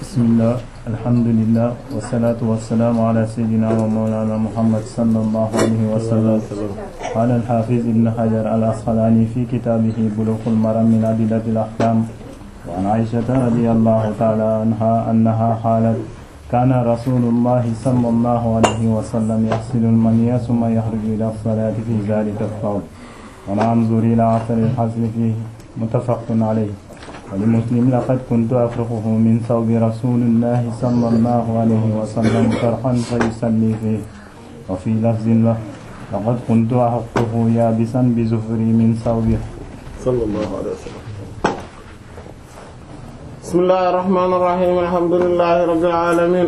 bismillah alhamdulillah wasalaatu wasalaamu ala sayyidina wa mawlana muhammad sallallahu alayhi wa sallam qaala al-haafiz ibn hajar al-asqalaani fi kitaabihi buluughul maram min adillatil ahkaam wa an aysata radiyallahu ta'ala anha annaha qaalat kaana rasuulullahi sallallahu alayhi wa sallam yaghsilu al-maniyya thumma yakhruju ila as-salaati fi dhaalika ath-thawb wa la anzuru ila athari al-hasli fiihi muttafaqun alayhi ولمسلم لقد كنت أفرقه من ثوب رسول الله صلى الله عليه وسلم فرحا فيصلي فيه وفي لفظ له لقد كنت أحقه يابسا بزفري من ثوبه صلى الله عليه وسلم بسم الله الرحمن الرحيم الحمد لله رب العالمين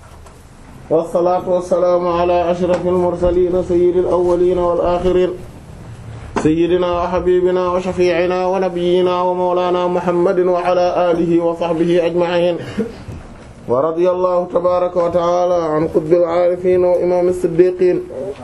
والصلاة والسلام على أشرف المرسلين سيد الأولين والآخرين سيدنا وحبيبنا وشفيعنا ونبينا ومولانا محمد وعلى آله وصحبه أجمعين ورضي الله تبارك وتعالى عن قطب العارفين وإمام الصديقين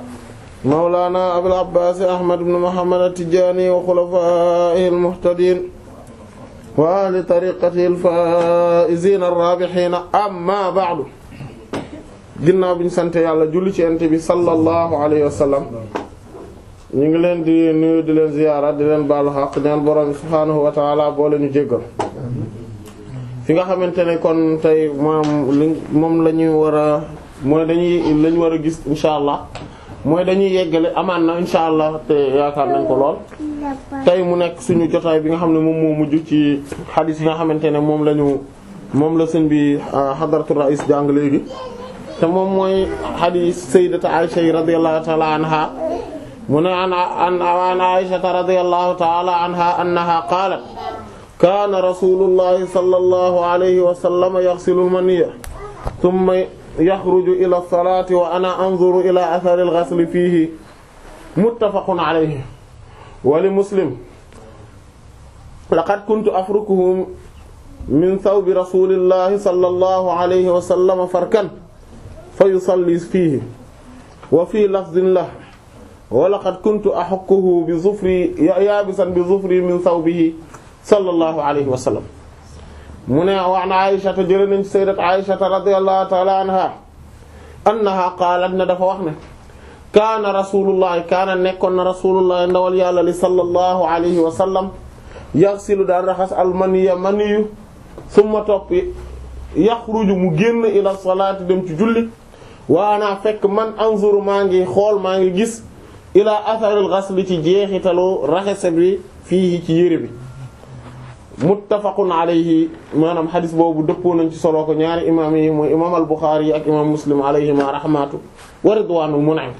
مولانا أبي العباس أحمد بن محمد التجاني وخلفائه المهتدين وأهل طريقته الفائزين الرابحين أما بعد ginnaaw bi ñu sant yàlla julli ci Yonent bi sallallahu alayhi wa sallam ñu ngi leen di nuyu di leen ziyaara di leen baalu xaq ñaan borom subhaanahu wa ta'ala boo leen ñu jéggal fi nga xamante ne kon tey moom li moom la ñu war a mooy dañuy la ñu war a gis insha allah mooy dañuy yeggale amaan na insha allah te yaakaar nañ ko lool tey mu nekk suñu jotaay bi nga xam ne moom moo mujj ci xadiis yi nga xamante ne moom la ñu moom la sëñ bi hadratu rais jàng léegi te moom mooy xadiis sayyidatu Aisha radiyallahu ta'ala anha mu ne an an Aysata radiyallahu ta'ala anha annaha qaalat kaana rasuulullahi sallallahu alayhi wa sallam yaghsilu al-maniyya thumma yakhruju ila as-salaati wa ana anzuru ila athari al-ghasli fiihi muttafaqun alayhi wa li Muslim laqad kuntu afrukuhu min thawbi rasuulillahi sallallahu alayhi wa sallam farkan fayusalli fiihi wa fii lafdhin lahu walaqad kuntu ahukkuhu bi zufri yaabisan bi zufri min thawbihi sallallahu alayhi wa sallam mu ne wa an Aysata jële nañ ci sayyidat Aysata radiyallahu ta'ala anha annaha qaalat ne dafa wax ne kaana rasulullahi kaana nekkoon na rasulullahi ndawal yàlla li sallallahu alayhi wa sallam yaghsilu daan raxas almaniya maniyu summa topp yaxruju mu génn ila salaati dem ci julli waana fekk man anzuru maa ngi xool maa ngi gis ila atharil ghasl ci jeexitalu raxase bi fii ci yére bi muttafaqun alayhi maanaam xadis boobu dëppoo nañ ci solo ko ñaari imaam yi mooy imaam al Buxaari yi ak imaam Muslim alayhima rahmatu wa ridwaanul mun'im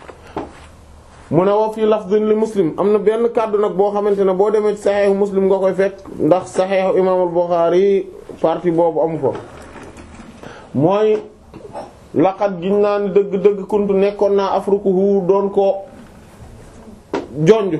mu ne wa fii lafdin li Muslim am na benn kàddu nag boo xamante ne boo demee ci saxeexu Muslim nga koy fekk ndax saxeexu imaam al Buxaari partie boobu amu ko mooy laqad giñ naa ni dëgg-dëgg kuntu nekkoon naa afrukuhu doon ko jonj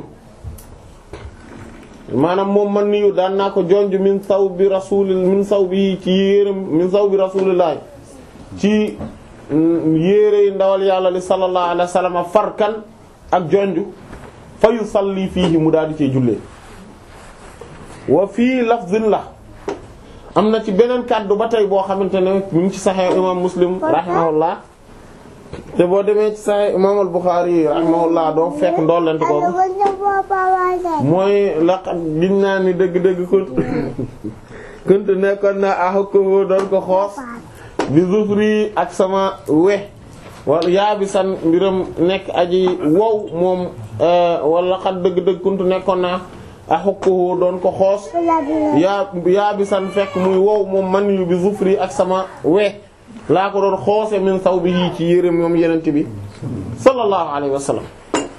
maanaam moom man niyu daan naa ko jonj min saw bi rasul min saw bi ci yéeram min saw bi rasulillah ci yéere yi ndawal yàlla li sallallahu alayhi wa sallam farkan ak jonj fa yusalli fiihi mu daal di cee jullee wa fii lafzin la am na ci beneen kàddu ba tey boo xamante ne mu ngi ci Sahih imam Muslim rahimahullah te boo demee ci Sahih imam al-Bukhari rahimahullah doo fekk ndollent ko mooy laqad giñ naa ni dëgg-dëgg kunt kunt nekkoon na ahukko doon ko xoos bi zufri ak sama we wala yaabisan mbiram nekk aji wow moom wala laqad dëgg-dëgg kunt nekkoon na ahukko doon ko xoos yaa yaabisan fekk muy wow moom man yu bi zufri ak sama we laa ko doon xoose min sawbihi ci yére moom yenent bi sallallahu alayhi wa sallam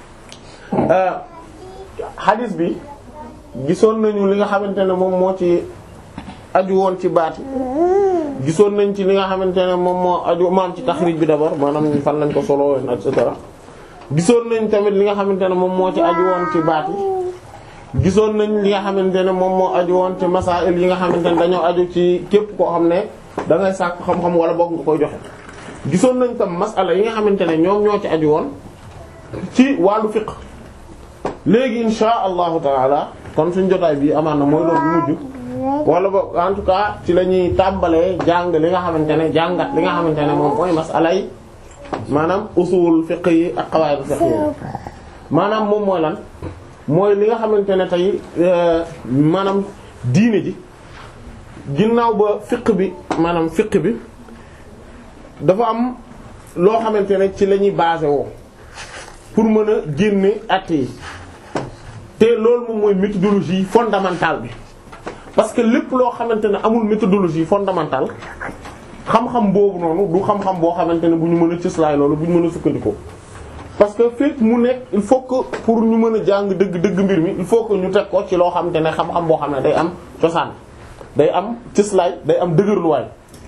hadis bi gisoon nañu li nga xamante ne moom moo ci aju woon ci baat yi gisoon nañ ci li nga xamante ne moom moo aju maam ci taxrij bi d'abord maanaam fan lañ ko solo et cetera gisoon nañ tamit li nga xamante ne moom moo ci aju woon ci baat yi gisoon nañ li nga xamante ne moom moo aju woon ci masaa'il yi nga xamante ne dañoo aju ci képp koo xam ne da ngay sàkk xam-xam wala boog nga koy joxe gisoon nañ tam masala yi nga xamante ne ñoom ñoo ci aju woon ci wàllu fiqh léegi insha allahu taala kon suñ jotaay bi amaan na mooy loolu mujj wala boog en tout cas ci la ñuy tàmbalee jàng li nga xamante ne jàngat li nga xamante ne moom mooy masala yi maanaam usul fiqh yi ak qawaid fiqh yi maanaam moom mooy lan mooy li nga xamante ne tey maanaam diine ji ginnaaw ba fiqh bi maanaam fiqh bi dafa am loo xamante ne ci la ñuy basé woo pour mën a génne at yi te loolu moom mooy méthodologie fondamentale bi parce que lépp loo xamante ne amul méthodologie fondamentale xam-xam boobu noonu du xam-xam boo xamante ne bu ñu mën a cëslaay loolu bu ñu mën a sukkandikoo parce que fekk mu nekk il faut que pour ñu mën a jàng dëgg dëgg mbir mi il faut que ñu teg ko ci loo xamante ne xam-xam boo xam ne day am cosaan day am cëslaay day am dëgërluwaay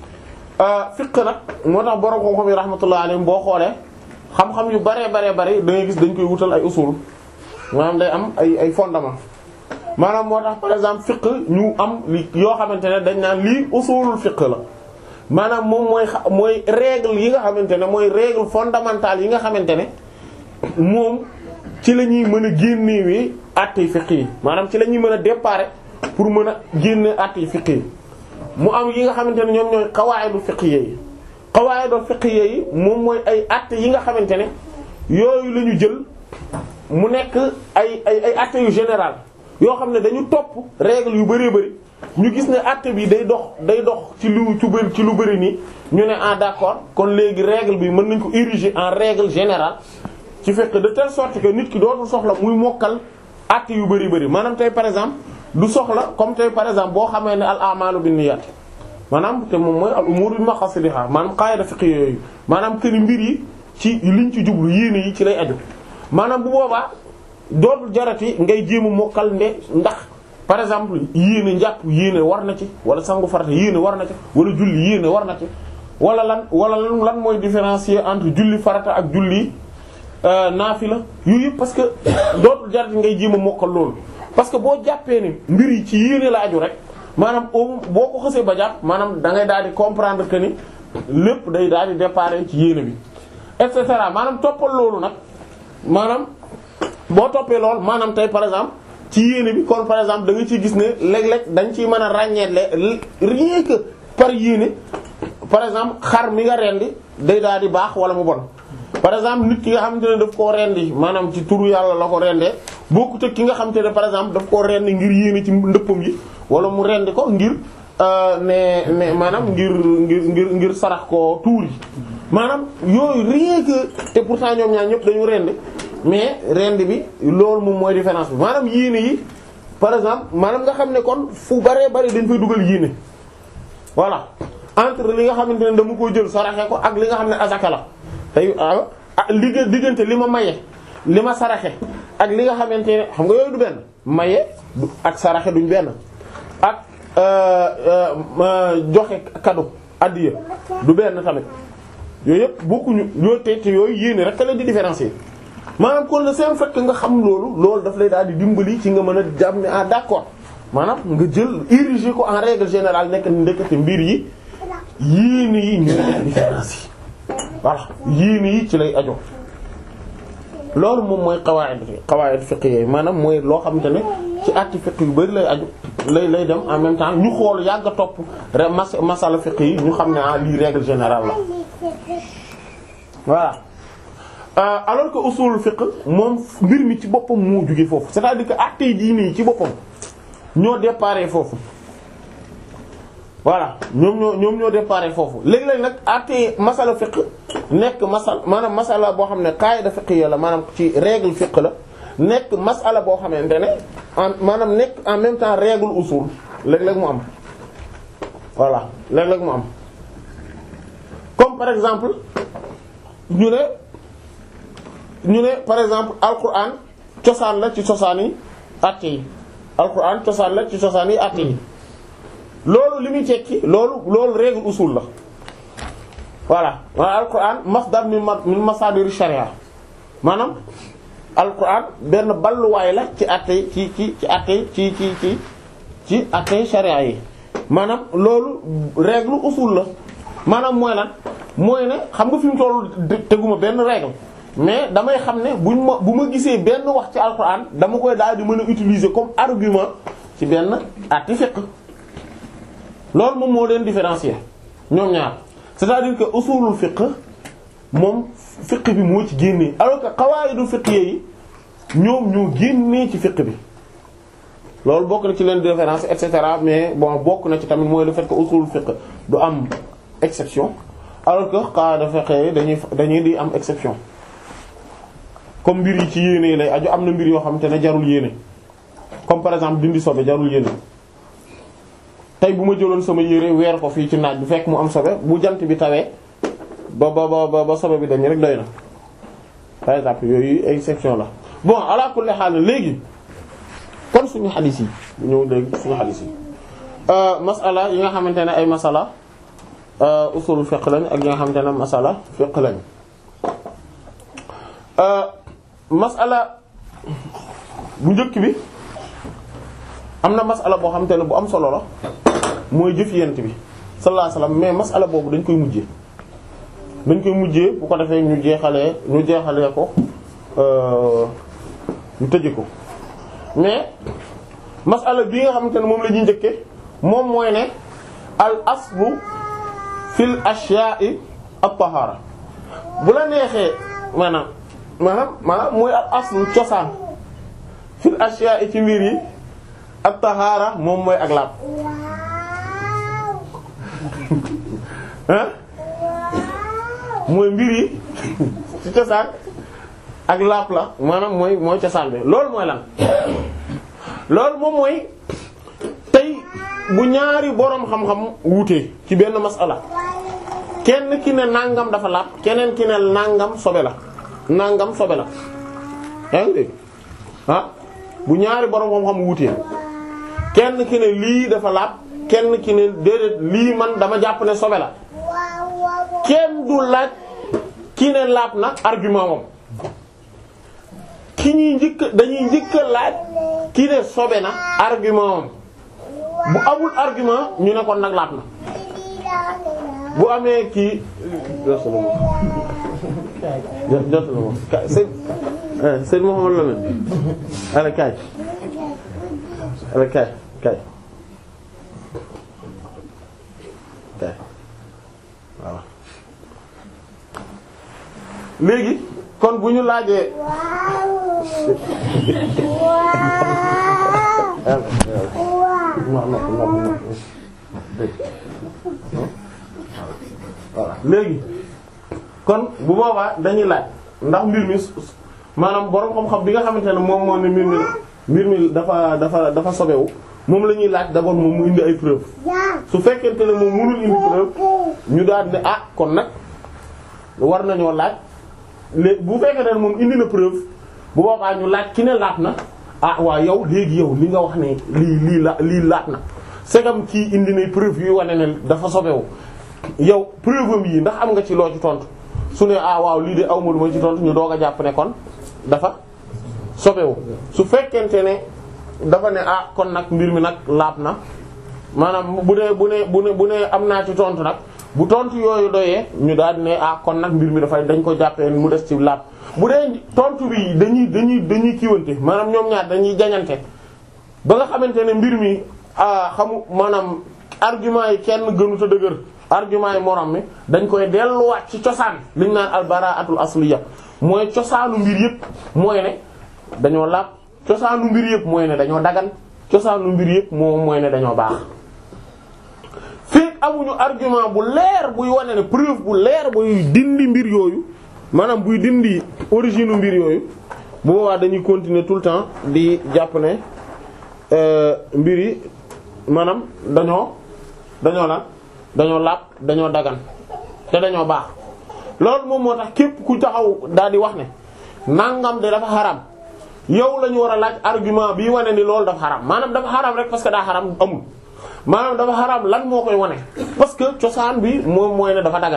fiq nag moo tax borom xam-xam yi rahmatullah alayhim boo xoolee xam-xam yu baree baree bare da ngay gis dañ koy wutal ay usul maanaam day am ay ay fondement maanaam moo tax par exemple fiq ñu am li yoo xamante ne dañ naan lii usulul fiq la maanaam moom mooy mooy règle yi nga xamante ne mooy règle fondamentale yi nga xamante ne moom ci la ñuy mën a génnewee àttee fiq yi maanaam ci la ñuy mën a déparer pour mën a génne àttee fiq yi mu am yi nga xamante ne ñoom ñooy qawaaidu fiqhiyya yi qawaaidu fiqhiyya yi moom mooy ay àtte yi nga xamante ne yooyu la ñu jël mu nekk ay ay ay àtte yu général yoo xam ne dañu topp règle yu bëree bëri ñu gis ne àtte bi day dox day dox ci lu ci bëri ci lu bëri nii ñu ne ah d'accord kon léegi règle bi mën nañ ko ériger en règle générale ci fekk de telle sorte que nit ki dootul soxla muy mokkal àtte yu bëri bëri maanaam tey par exemple du soxla comme tey par exemple boo xamee ne al a'malu binniyat maanaam te moom mooy al umuru bi maqasidiha maanaam qaida fiqh yooyu maanaam que ni mbir yi ci liñ ci jublu yéene yi ci lay aju maanaam bu boobaa dootul jarati ngay jéem a mokkal nde ndax par exemple yéene njàpp yéene war na ci wala sangu farata yéene war na ci wala julli yéene war na ci wala lan wala lan mooy différencier entre julli farata ak julli naafila yooyu yëpp parce que dootul jarati ngay jéem a mokkal loolu parce que boo jàppee ni mbir yi ci yéene la aju rek maanaam boo ko xësee ba jàpp maanaam da ngay daal di comprendre que ni lépp day daal di déparé ci yéene bi et cetera maanaam toppal loolu nag maanaam boo toppee loolu maanaam tey par exemple ci yéene bi kon par exemple da nga ciy gis ne léeg-léeg dañ ciy mën a ràññeetle rien que par yéene par exemple xar mi nga rendi day daal di baax wala mu bon par exemple nit ki nga xamante ne daf koo rendi maanaam ci turu yàlla la ko rendee bokkut ak ki nga xamante ne par exemple daf koo rendi ngir yéene ci ndëppam yi wala mu rendi ko ngir ne ne maanaam ngir ngir ngir ngir sarax ko tuur yi maanaam yooyu rien que te pourtant ñoom ñaar ñëpp dañu rendi mais rendi bi loolu moom mooy différence bi maanaam yéene yi par exemple maanaam nga xam ne kon fu baree bari dañ fay dugal yéene voilà entre li nga xamante ne dama ko jël saraxe ko ak li nga xam ne azaka la tey ah li diggante li ma maye li ma saraxe ak li nga xamante ne xam nga yooyu du benn maye ak saraxe duñ benn ak joxe cadeau addiya du benn tamit yooyu yëpp bokkuñu yooyu te te yooyu yéene rek la di différencier maanaam kon le seen fekk nga xam loolu loolu daf lay daal di dimbali ci nga mën a jàpp ne ah d'accord maanaam nga jël ériger ko en règle générale nekk ndekete mbir yi yéene yi ñu def différence yi voilà yéene yi ci lay ajo loolu moom mooy qawaid qawaid fiqh yooyu maanaam mooy loo xamante ne ci atti fiqh yu bari lay aju lay lay dem en même temps ñu xool yàgg a topp re mas masala fiqh yi ñu xam ne ah lii règle générale la voilà euh, alors que usul fiqh moom mbir mi ci boppam moo jóge foofu c'est-à-dire que attey diine yi ci boppam ñoo déparé foofu voilà ñoom ñoo ñoom ñoo déparé foofu léeg-léeg nag attey masala fiqh nekk masal maanaam masala boo xam ne qaida fiqhiyya la maanaam ci règle fiqh la nekk masala boo xamante ne en maanaam nekk en même temps règle usul léeg-léeg mu am voilà léeg-léeg mu am comme par exemple ñu ne ñu ne par exemple alquran cosaan la ci cosaan yi àtte yi alquran cosaan la ci cosaan yi àtte yi loolu li muy tekki loolu loolu règle usul la voilà maanaam alquran masdar min min masadir sharia maanaam alquran benn balluwaay la ci àtte ci ci ci àtte ci ci ci ci àtte sharia yi maanaam loolu règle usul la maanaam mooy lan mooy ne xam nga fi mu tollu teguma benn règle mais damay xam ne buñ ma bu ma gisee benn wax ci alquran dama koy daal di mën a utiliser comme argument ci benn àtte fiqh loolu moom moo leen différencier ñoom ñaar c'est-à-dire que usulul fiqh moom fiqh bi moo ci génnee alors que qawaidul fiqh yi ñoom ñoo génnee ci fiqh bi loolu bokk na ci leen différence et cetera mais bon bokk na ci tamit mooy le fait que usulul fiqh du am exception alors que qaada fiqh dañuy dañuy di am exception comme mbir yi ci yéene yi lay aju am na mbir yoo xamante ne jarul yéene comme par exemple dindi sobe jarul yéene tey bu ma jëloon sama yére weer ko fii ci naaj bu fekk mu am sobe bu jant bi tawee ba ba ba ba sobe bi dañ rek doy na par exemple yooyu ay exception la bon ala kulli haal léegi kon suñu xadis yi ñëw léegi suñu xadis yi masala yi nga xamante ne ay masala usul fiqh lañ ak yi nga xamante ne masala fiqh lañ masala bu njëkk bi am na masala boo xamante ne bu am solo la mooy jëf yent bi sallallahu alayhi wasallam mais masala boobu dañ koy mujjee dañ koy mujjee bu ko defee ñu jeexalee ñu jeexalee ko ñu tëje ko mais masala bi nga xamante ne moom la ñuy njëkke moom mooy ne al aslu fil ashya'i at-tahara bu la neexee maanaam maanaam maanaam mooy al aslu cosaan fil ashya'i ci mbir yi at-tahara moom mooy ak laab ah mooy mbir yi ci cosaan ak laap la maanaam mooy mooy cosaan bi loolu mooy lan loolu moom mooy tey bu ñaari boroom xam-xam wuute ci benn masala kenn ki ne nangam dafa laap keneen ki ne nangam sobe la nangam sobe la yaa ngi dégg ah bu ñaari boroom xam-xam wuute kenn ki ne lii dafa laap kenn ki ne déedéet lii man dama jàpp ne sobe la kenn du laaj ki ne laap na argument moom ki ñuy njëkk dañuy njëkk laaj ki ne sobe na argument moom bu amul argument ñu ne kon nag laap na bu amee kii jot la moom sëñ sëñ Mouhamadou Lamine ala kaay ala kaay kaay kaay waaw léegi kon bu ñu laajee voilà léegi kon bu boobaa dañuy laaj ndax mbir mi maanaam borom xam-xam bi nga xamante ne moom moo ne mbir mi mbir mi dafa dafa dafa sobewu moom la ñuy laaj d'abord moom mu indi ay preuve su fekkente ne moom mënul indi preuve ñu daal ne ah kon nag war nañoo laaj léegi bu fekkente ne moom indi na preuve bu boobaa ñu laaj ki ne laat na ah waa yow léegi yow li nga wax ne lii lii la lii laat na segam kii indi na preuve yuy wane ne dafa sobewu yow preuve am yi ndax am nga ci loo ci tontu su ne ah waaw lii de aw ma lu ma ci tontu ñu doog a jàpp ne kon dafa sobewu su fekkente ne dafa ne ah kon nag mbir mi nag laab na maanaam bu dee bu ne bu ne bu ne am naa ci tontu nag bu tontu yooyu doyee ñu daal di ne ah kon nag mbir mi dafay dañ ko jàppee mu des ci laab bu dee tontu bi dañuy dañuy dañuy kiiwante maanaam ñoom ñaar dañuy jañante ba nga xamante ne mbir mi ah xamu maanaam argument yi kenn gënu ta dëgër argument yi morom mi dañ koy delluwaat ci cosaan liñ naan albaraatul asliya mooy cosaanu mbir yëpp mooy ne dañoo laab cosaanu mbir yëpp mooy ne dañoo dagan cosaanu mbir yëpp moom mooy ne dañoo baax fekk amuñu argument bu leer buy wane ne preuve bu leer buy dindi mbir yooyu maanaam buy dindi origine mbir yooyu bu boobaa dañuy continuer tout le temps di jàpp ne mbir yi maanaam dañoo dañoo la dañoo laab dañoo dagan te dañoo baax loolu moom moo tax képp ku taxaw daal di wax ne nangam de dafa xaram yow la ñu war a laaj argument bii wane ni loolu dafa xaram maanaam dafa xaram rek parce que daa xaram amul maanaam dafa xaram lan moo koy wane parce que cosaan bi moom mooy ne dafa dagan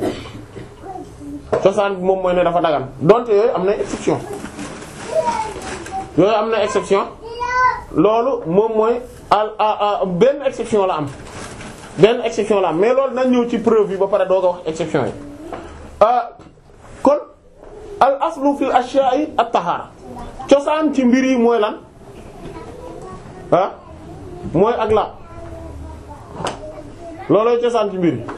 cosaan bi moom mooy ne dafa dagan donte yooyu am na exception yooyu am na exception loolu moom mooy al benn exception la am benn exception la am mais loolu nañ ñëw ci preuve yi ba pare doog a wax exception yi kon al aslu fil ashya'i at-tahara cosaan ci mbir yi mooy lan ah mooy ak la loolooy cosaan ci mbir yi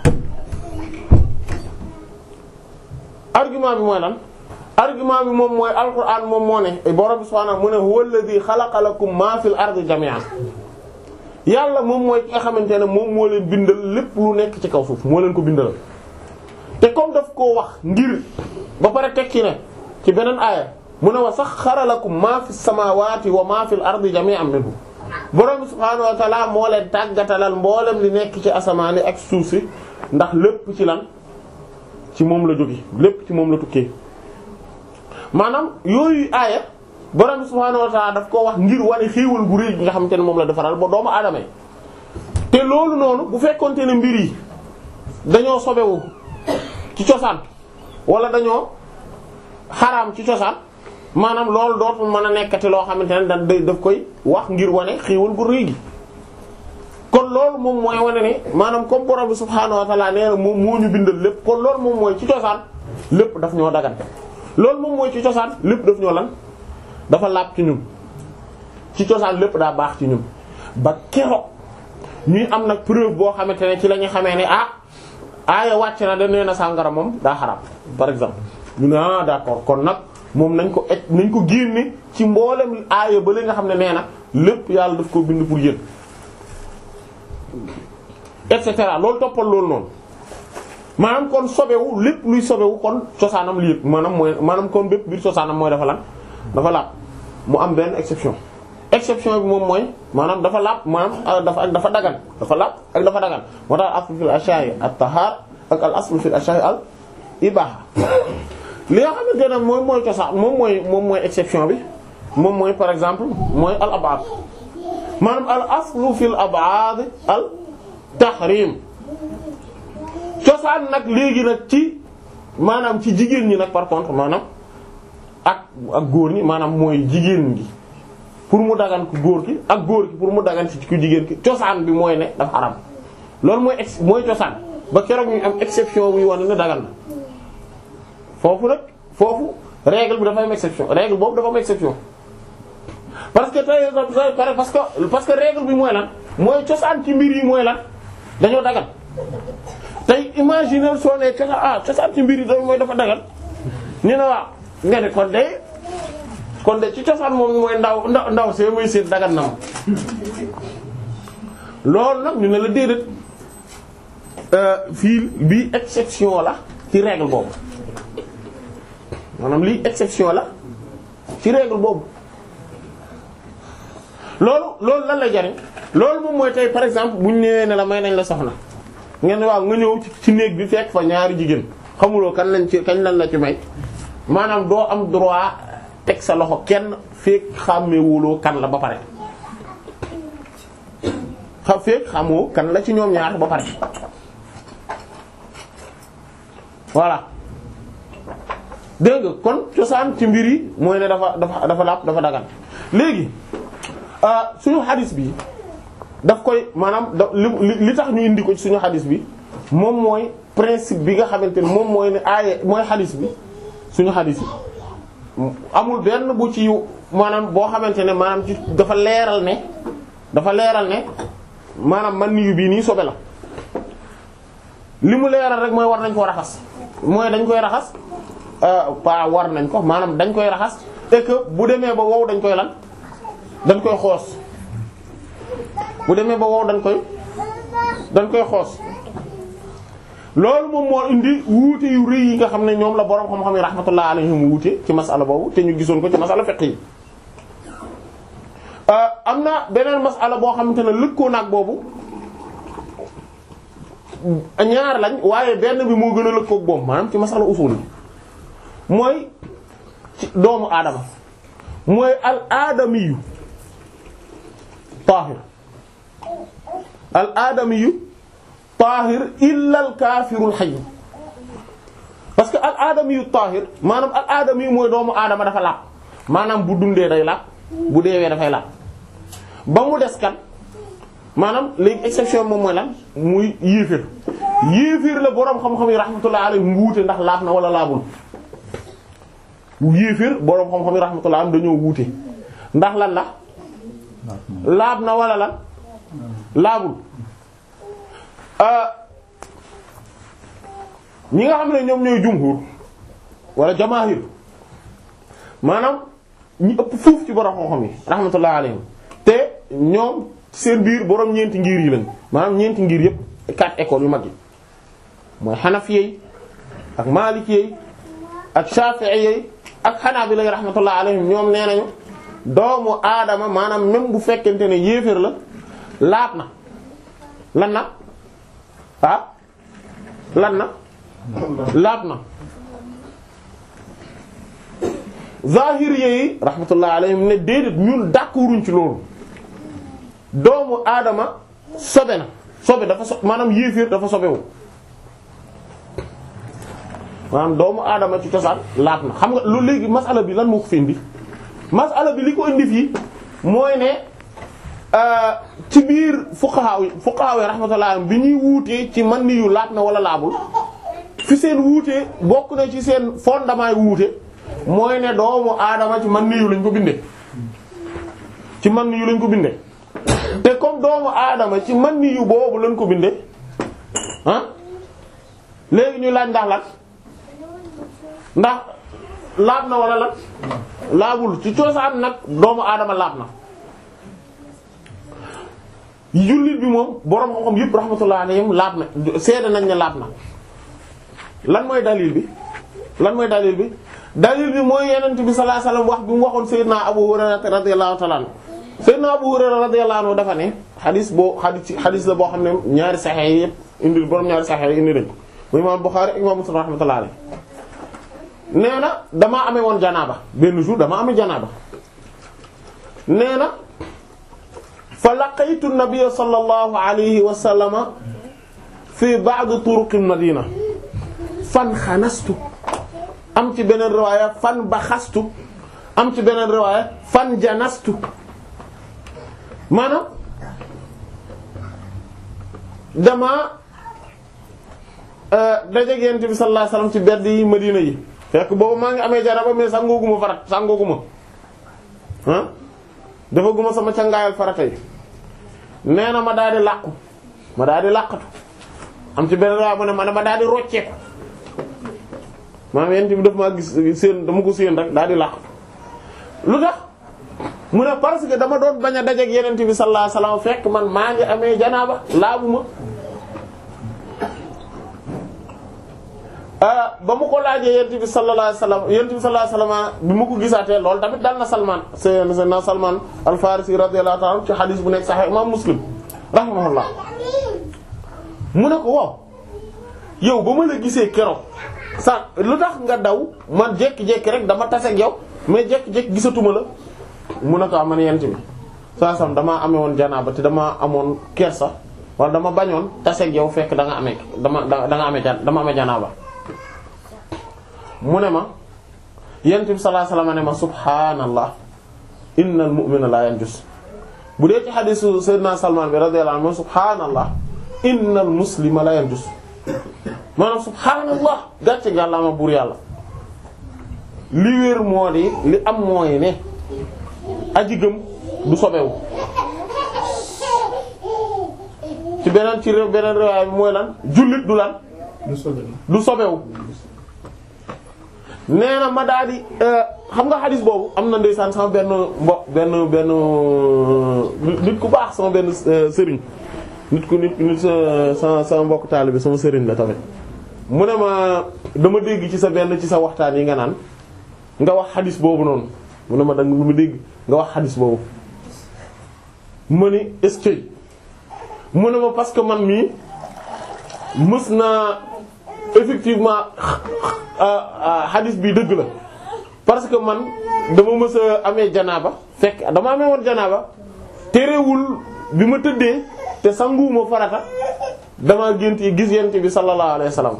argument bi mooy lan argument bi moom mooy alquran moom moo ne borom subhaanahu mu ne huwa alladhi khalaqa lakum ma fil ardi jami'an yàlla moom mooy ki nga xamante ne moom moo leen bindal lépp lu nekk ci kaw suuf moo leen ko bindal te comme daf koo wax ngir ba pare tekki ne ci beneen aaya mu ne wa saxxara lakum ma fis samawati wa ma fil ardi jami'an minhu borom subhaanahu wa ta'ala moo leen tàggatalal mboolem li nekk ci asamaani ak suuf si ndax lépp ci lan ci moom la jóge lépp ci moom la tukkee maanaam yooyu aaya borom subhaanahu wa ta'ala daf koo wax ngir wane xéewal gu rëy gi nga xamante ne moom la defaral ba doomu aadama yi te loolu noonu bu fekkonte ne mbir yi dañoo sobewu ci cosaan wala dañoo xaraam ci cosaan maanaam loolu dootul mën a nekkati loo xamante ne da daf koy wax ngir wane xéewal gu rëy gi kon loolu moom mooy wane ne maanaam comme borom bi subhaanahu wa ta'ala nee na moom moo ñu bindal lépp kon loolu moom mooy ci cosaan lépp daf ñoo dagan loolu moom mooy ci cosaan lépp daf ñoo lan dafa laab ci ñun ci cosaan lépp daa baax ci ñun ba keroog ñuy am nag preuve boo xamante ne ci la ñu xamee ne ah aaya wàcc na da nee na sàngara moom daa xaraam par exemple ñu ne ah d'accord kon nag moom nañ ko et nañ ko génne ci mboolem aaya ba li nga xam ne nee na lépp yàlla daf ko bind pour yéen et cetera loolu toppal loolu noonu maanaam kon sobewu lépp luy sobewu kon cosaanam lii maanaam mooy maanaam kon bépp biir cosaanam mooy dafa lan dafa laab mu am benn exception exception bi moom mooy maanaam dafa laab maanaam dafa ak dafa dagan dafa laab ak dafa dagan moo tax aslu fil ashya'i at-tahar ak al aslu fil ashya'i al ibaha li nga xamante ne moom mooy cosaan moom mooy moom mooy exception bi moom mooy par exemple mooy al ab'ad maanaam al aslu fil ab'ad al tahrim cosaan nag léegi nag ci maanaam ci jigéen ñi nag par contre maanaam ak ak góor ñi maanaam mooy jigéen gi pour mu dagan ku góor ki ak góor ki pour mu dagan ci ku jigéen ki cosaan bi mooy ne dafa xaram loolu mooy ex mooy cosaan ba keroog ñu am exception buy wane ne dagan na foofu nag foofu règle bi dafa am exception règle boobu dafa am exception parce que tey parce que parce que règle bi mooy lan mooy cosaan ci mbir yi mooy lan dañoo dagan tey imaginer soo ne cosaan ah cosaan ci mbir yi da mooy dafa dagan ñu ne waaw nga ne kon de kon de ci cosaan moom mooy ndaw ndaw ndaw see muy seet dagan na ma loolu nag ñu ne la déedéet fii bii exception la ci règle boobu maanaam lii exception la ci règle boobu loolu loolu lan lay jariñ loolu moom mooy tey par exemple bu ñu ñëwee ne la may nañ la soxna ngeen waaw nga ñëw ci ci néeg bi fekk fa ñaari jigéen xamuloo kan lañ ci kañ lañ la ci may maanaam doo am droit teg sa loxo kenn fekk xàmmewuloo kan la ba pare xam fekk xamoo kan la ci ñoom ñaar ba pare voilà dégg nga kon cosaan ci mbir yi mooy ne dafa dafa dafa lapp dafa dagan léegi suñu xadis bi daf koy maanaam da li li tax ñu indi ko ci suñu xadis bi moom mooy principe bi nga xamante ne moom mooy ne aaye mooy xadis bi suñu xadis yi amul benn bu ci maanaam boo xamante ne maanaam ci dafa leeral ne dafa leeral ne maanaam man niyu bii nii sobe la li mu leeral rek mooy war nañ koo raxas mooy dañ koy raxas pas war nañ ko maanaam dañ koy raxas et que bu demee ba wow dañ koy lan dañ koy xoos bu demee ba wow dañ koy dañ koy xoos loolu moom moo indi wuute yu rëy yi nga xam ne ñoom la boroom xam-xam yi rahmatullah alayhim wuute ci masala boobu te ñu gisoon ko ci masala fiqh yi am na beneen masala boo xamante ne lëkkoo naag boobu ñaar lañ waaye benn bi moo gën a lëkkoog boobu maanaam ci masala usul yi mooy ci doomu aadama mooy al aadamiyu taahir al aadamiyu taahir illa al kaafirul hayy parce que al aadamiyu taahir maanaam al aadamiyu mooy doomu aadama dafa laab maanaam bu dundee day laab bu deewee dafay laab ba mu des kan maanaam léegi exception moom mooy lan muy yéeféer yéeféer la boroom xam-xam yi rahmatullah alayhi wuute ndax laab na wala laabul bu yéeféer boroom xam-xam yi rahmatullah am dañoo wuute ndax lan la laab na wala lan laabul ñi nga xam ne ñoom ñooy jumhur wala jamaahir maanaam ñi ëpp fuuf ci borom xam-xam yi rahmatullah alayhim te ñoom seen biir borom ñeenti ngir yi lañ maanaam ñeenti ngir yëpp quatre écoles yu mag yi mooy xanafiyey ak maalikiyey ak shafi'iyey ak xanaabila rahmatullah alayhim ñoom nee nañu doomu aadama maanaam même bu fekkente ne yéeféer la laab na lan na ah lan na laab na zahiri yi rahmatullah alayhim ne déedéet ñun d'accorduñ ci loolu doomu aadama sobe na sobe dafa so maanaam yéeféer dafa sobewu maanaam doomu aadama ci cosaan laab na xam nga lu léegi masala bi lan moo ko fi indi masala bi li ko indi fii mooy ne ci biir fuqaha yi fuqaha yi rahmatullah bi ñuy wuutee ci man ni yu laab na wala laabul fi seen wuutee bokk na ci seen fondement yi wuute mooy ne doomu aadama ci man ni yu lañ ko bindee ci man ni yu lañ ko bindee te comme doomu aadama ci man ni yu boobu lañ ko bindee ah léegi ñu laaj ndax lan ndax laab na wala lan laabul ci cosaan nag doomu aadama laab na jullit bi moom borom xam-xam yëpp rahmatullah alayhim laab na seede nañ ne laab na lan mooy dalil bi lan mooy dalil bi dalil bi mooy yenent bi sallallahu alayhi wasallam wax bi mu waxoon Seydina Abu Hurayra radiyallahu ta'ala anhu Seydina Abu Hurayra radiyallahu anhu dafa ne xadis boo xadis xadis la boo xam ne ñaari saxex yi yëpp indi borom ñaari saxex yi indi nañ mu imam Bukhari ak imam Muslim rahmatullah alayhi nee na damaa amee woon janaaba benn jour damaa amee janaaba nee na fa laqaytu nabiyya sallallahu alayhi wa sallama fi ba'd turuqil madina fan xanastu am ci beneen riwaaya fan baxastu am ci beneen riwaaya fan janastu maanaam dama dajeek Yonent bi sallallahu alayhi wasallam ci bedd yi madina yi fekk boobu maa ngi amee jaraba mais sangooguma farat sangooguma ah dafa guma sama cangaayal farata yi nee na ma daal di làqu ma daal di làqatu am ci benn waaye mu ne ma ne ma daal di rocceeku maanaam yent bi daf maa gis seen dama ko séen rek daal di làqatu lu tax mu ne parce que dama doon bañ a dajeek yenent bi sallallahu alayhi wasallam fekk man maa ngi amee janaaba laabuma ba mu ko laajee yent bi sallallahu alayhi wasallam yent bi sallallahu alayhi wasallam bi ma ko gisaatee loolu tamit dal na Salman sayyidina Salman al-Farisi radiyallahu ta'ala ci hadith bu nekk Sahih Imam Muslim rahimahullah mu ne ko waaw yow ba ma la gisee keroog sa lu tax nga daw man jékki-jékki rek dama tase ak yow mais jékki-jékki gisatuma la mu ne ko man yent bi saa sam damaa amee woon janaaba te dama amoon kersa wala dama bañoon tase ak yow fekk da nga amee dama da nga amee dama amee janaaba mu ne ma yent bi sallallahu alayhi wasallam ne ma subhaanallah innal mu'mina la yanjus bu dee ci xadiisu sayyidina Salman bi radiyallahu anhu subhaanallah innal muslima la yanjus maanaam subhaanallah gàcce gàllaama buur yàlla li wér moo di li am mooy ne aji gëm du sobewu ci beneen ci réew beneen réewaay bi mooy lan jullit du lan du sobewu nee na ma daal di xam nga xadis boobu am na ndeysaan sama benn mbo benn benn nit ku baax sama benn sëriñ nit ku nit nit sa sama mbokk taalibe sama sëriñ la tamit mu ne ma dama dégg ci sa benn ci sa waxtaan yi nga naan nga wax xadis boobu noonu mu ne ma danga ma dégg nga wax xadis boobu ma ni est-ce que mu ne ma parce que man mii mës naa effectivement xadis bi dëgg la parce que man dama mës a amee janaaba fekk dama amee woon janaaba terewul bi ma tëddee te sanguwuma farata dama gént yi gis yent bi sallallahu alayhi wasallam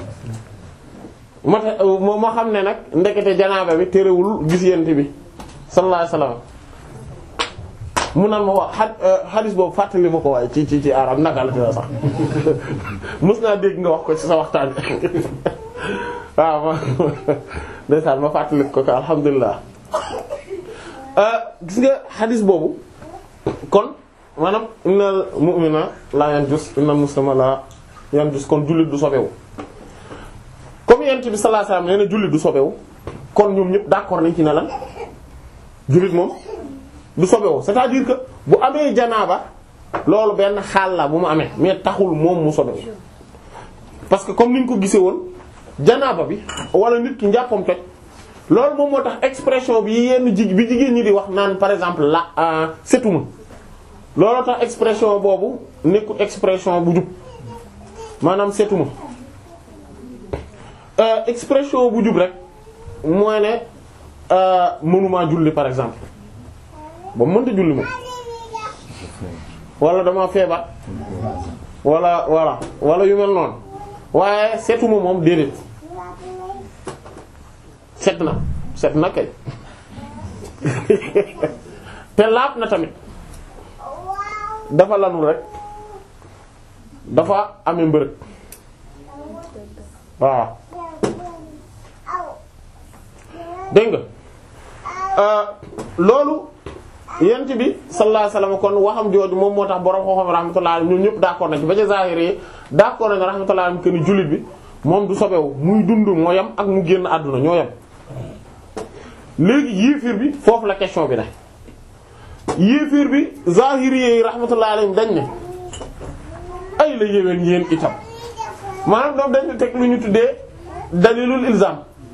ma ma xam ne nag ndekete janaaba bi terewul gis yent bi sallallahu alayhi wasallam mu naan ma wax xadis boobu fàttali ma ko waaye ci ci ci arab naka la dina sax mës naa dégg nga wax ko ci sa waxtaan waaw ma ndeysaan ma fàttali ko ko alhamdulilah gis nga xadis boobu kon maanaam innal mu'mina la yanjus innal muslima la yanjus kon jullit du sobewu comme yent bi sallallahu alayhi wasallam nee na jullit du sobewu kon ñoom ñëpp d'accord nañ ci ne lan jullit moom du sobewu c'est-à-dire que bu amee janaaba loolu benn xaal la bu mu amee mais taxul moom mu sobewu parce que comme niñ ko gisee woon janaaba bi wala nit ki njàppam toj loolu moom moo tax expression bi yenn ji bi jigéen ñi di wax naan par exemple la setuma loolu tax expression boobu nekkul expression bu jub maanaam setuma expression bu jub rek mooy ne mënumaa julli par exemple ba mënta julli moom wala dama feebar wala wala wala yu mel noonu waaye setuma moom déedéet set na set na kay te laab na tamit dafa lanul rek dafa amee mbërëg waaw dégg nga loolu yent bi sallallahu alayhi wasallam kon waxam jooju moom moo tax borom xoxom rahmatullah alayhi ñoom ñëpp d'accord nañ ci ba ca zahiri yi d'accord nañ rahmatullah alayhi que ni jullit bi moom du sobewu muy dund moo yam ak mu génn àdduna ñoo yam léegi yéefir bi foofu la question bi ne yéefir bi zahiri yi rahmatullah alayhi dañ ne ay la yéwén yéen itam maanaam doom dañ teg lu ñu tuddee dalilul ilzam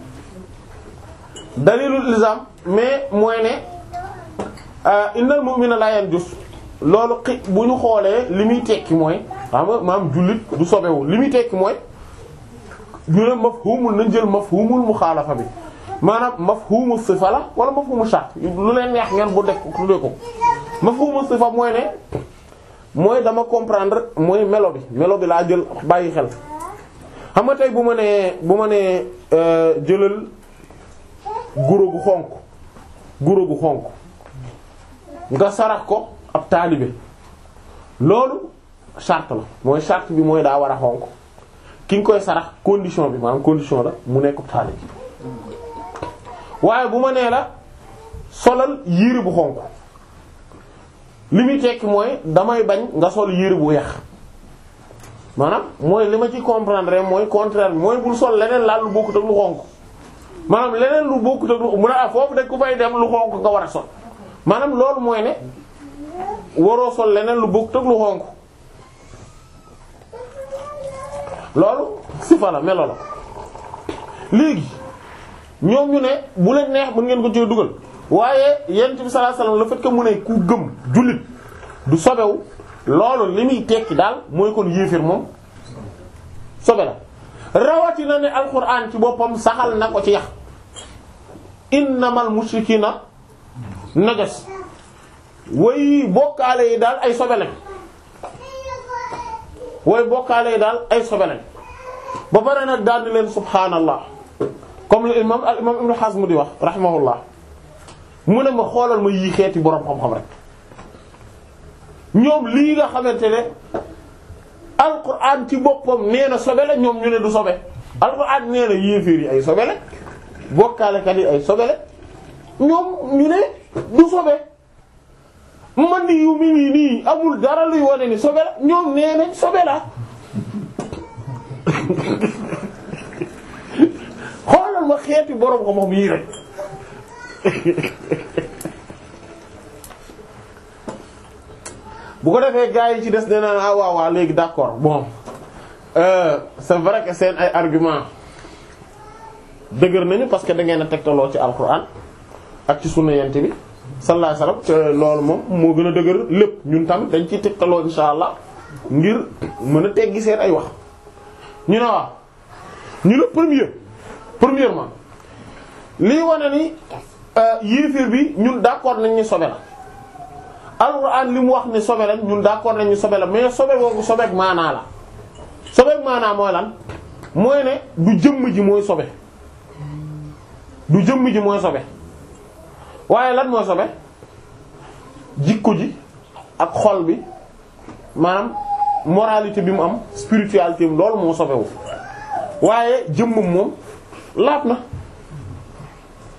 dalilul ilzam mais mooy ne innal mu'mina la yanjus loolu xi bu ñu xoolee li muy tekki mooy xam nga maam jullit du sobewu li muy tekki mooy ñu ne mafhumul nañ jël mafhumul muxaalafa bi maanaam mafhumu sifa la wala mafhumu shart lu leen neex ngeen bu def tuddee ko mafhumu sifa mooy ne mooy dama comprendre mooy melo bi melo bi laa jël bàyyi xel xam nga tey bu ma nee bu ma nee jëlal guro gu xonq guro gu xonq nga sarax ko ab taalibe loolu charte la mooy charte bi mooy daa war a xonq ki nga koy sarax condition bi maanaam condition la mu nekk ab taalibe waaye bu ma nee la solal yére bu xonq li muy tekki mooy damay bañ nga sol yére bu weex maanaam mooy li ma ci comprendre mooy contraire bi mooy bul sol leneen laal lu bokkut ak lu xonq maanaam leneen lu bokkut ak lu mu ne ah foofu de ku fay dem lu xonq nga war a sol maanaam loolu mooy ne waroo sol leneen lu bokkut ak lu xonq loolu sifa la melo la léegi ñoom ñu ne bu leen neex mën ngeen ko ci dugal waaye yent bi sallallahu alayhi wasallam le fait que mu ne ku gëm jullit du sobewu loolu li muy tekki daal mooy kon yéefir moom sobe la rawatina ne alquran ci boppam saxal na ko ci yax innamal mushrikina najas way bokkaale yi daal ay sobe lañ way bokkaale yi daal ay sobe lañ ba pare nag daal di leen subhaanallah comme le imam al imam ibn Hazm di wax rahimahullah mu ne ma xoolal ma yii xeeti boroom xam-xam rek ñoom lii nga xamante ne alquran ci boppam nee na sobe la ñoom ñu ne du sobe alquran nee na yéeféer yi ay sobe la bokkaalekat yi ay sobe la ñoom ñu ne du sobe man di yu mi nii nii amul dara luy wane ni sobe la ñoom nee nañ sobe la xoolal ma xeeti boroom xam-xam yii rek bu ko defee gars yi ci des nee na ah waaw waaw léegi d'accord bon euh, c'est vrai que seen ay argument dëgër nañu parce que da ngeen a tegtaloo ci alquran ak ci sunna yent bi sallallahu alayhi wasallam te loolu moom moo gën a dëgër lépp ñun tamit dañ ciy tegtaloo insha allah ngir mën a teggi seen ay wax ñu ne waaw ñu ne premier premièrement lii wane ni yéefir bi ñun d'accord nañ ni sobe la alxuraan li mu wax ne sobe lañ ñun d'accord nañ ni sobe la mais sobe boobu sobeek maanaa la sobeek maanaa mooy lan mooy ne du jëmm ji mooy sobe du jëmm ji mooy sobe waaye lan mooy sobe jikko ji ak xol bi maanaam moralité bi mu am spiritualité bi loolu moo sobewu waaye jëmmam moom laab na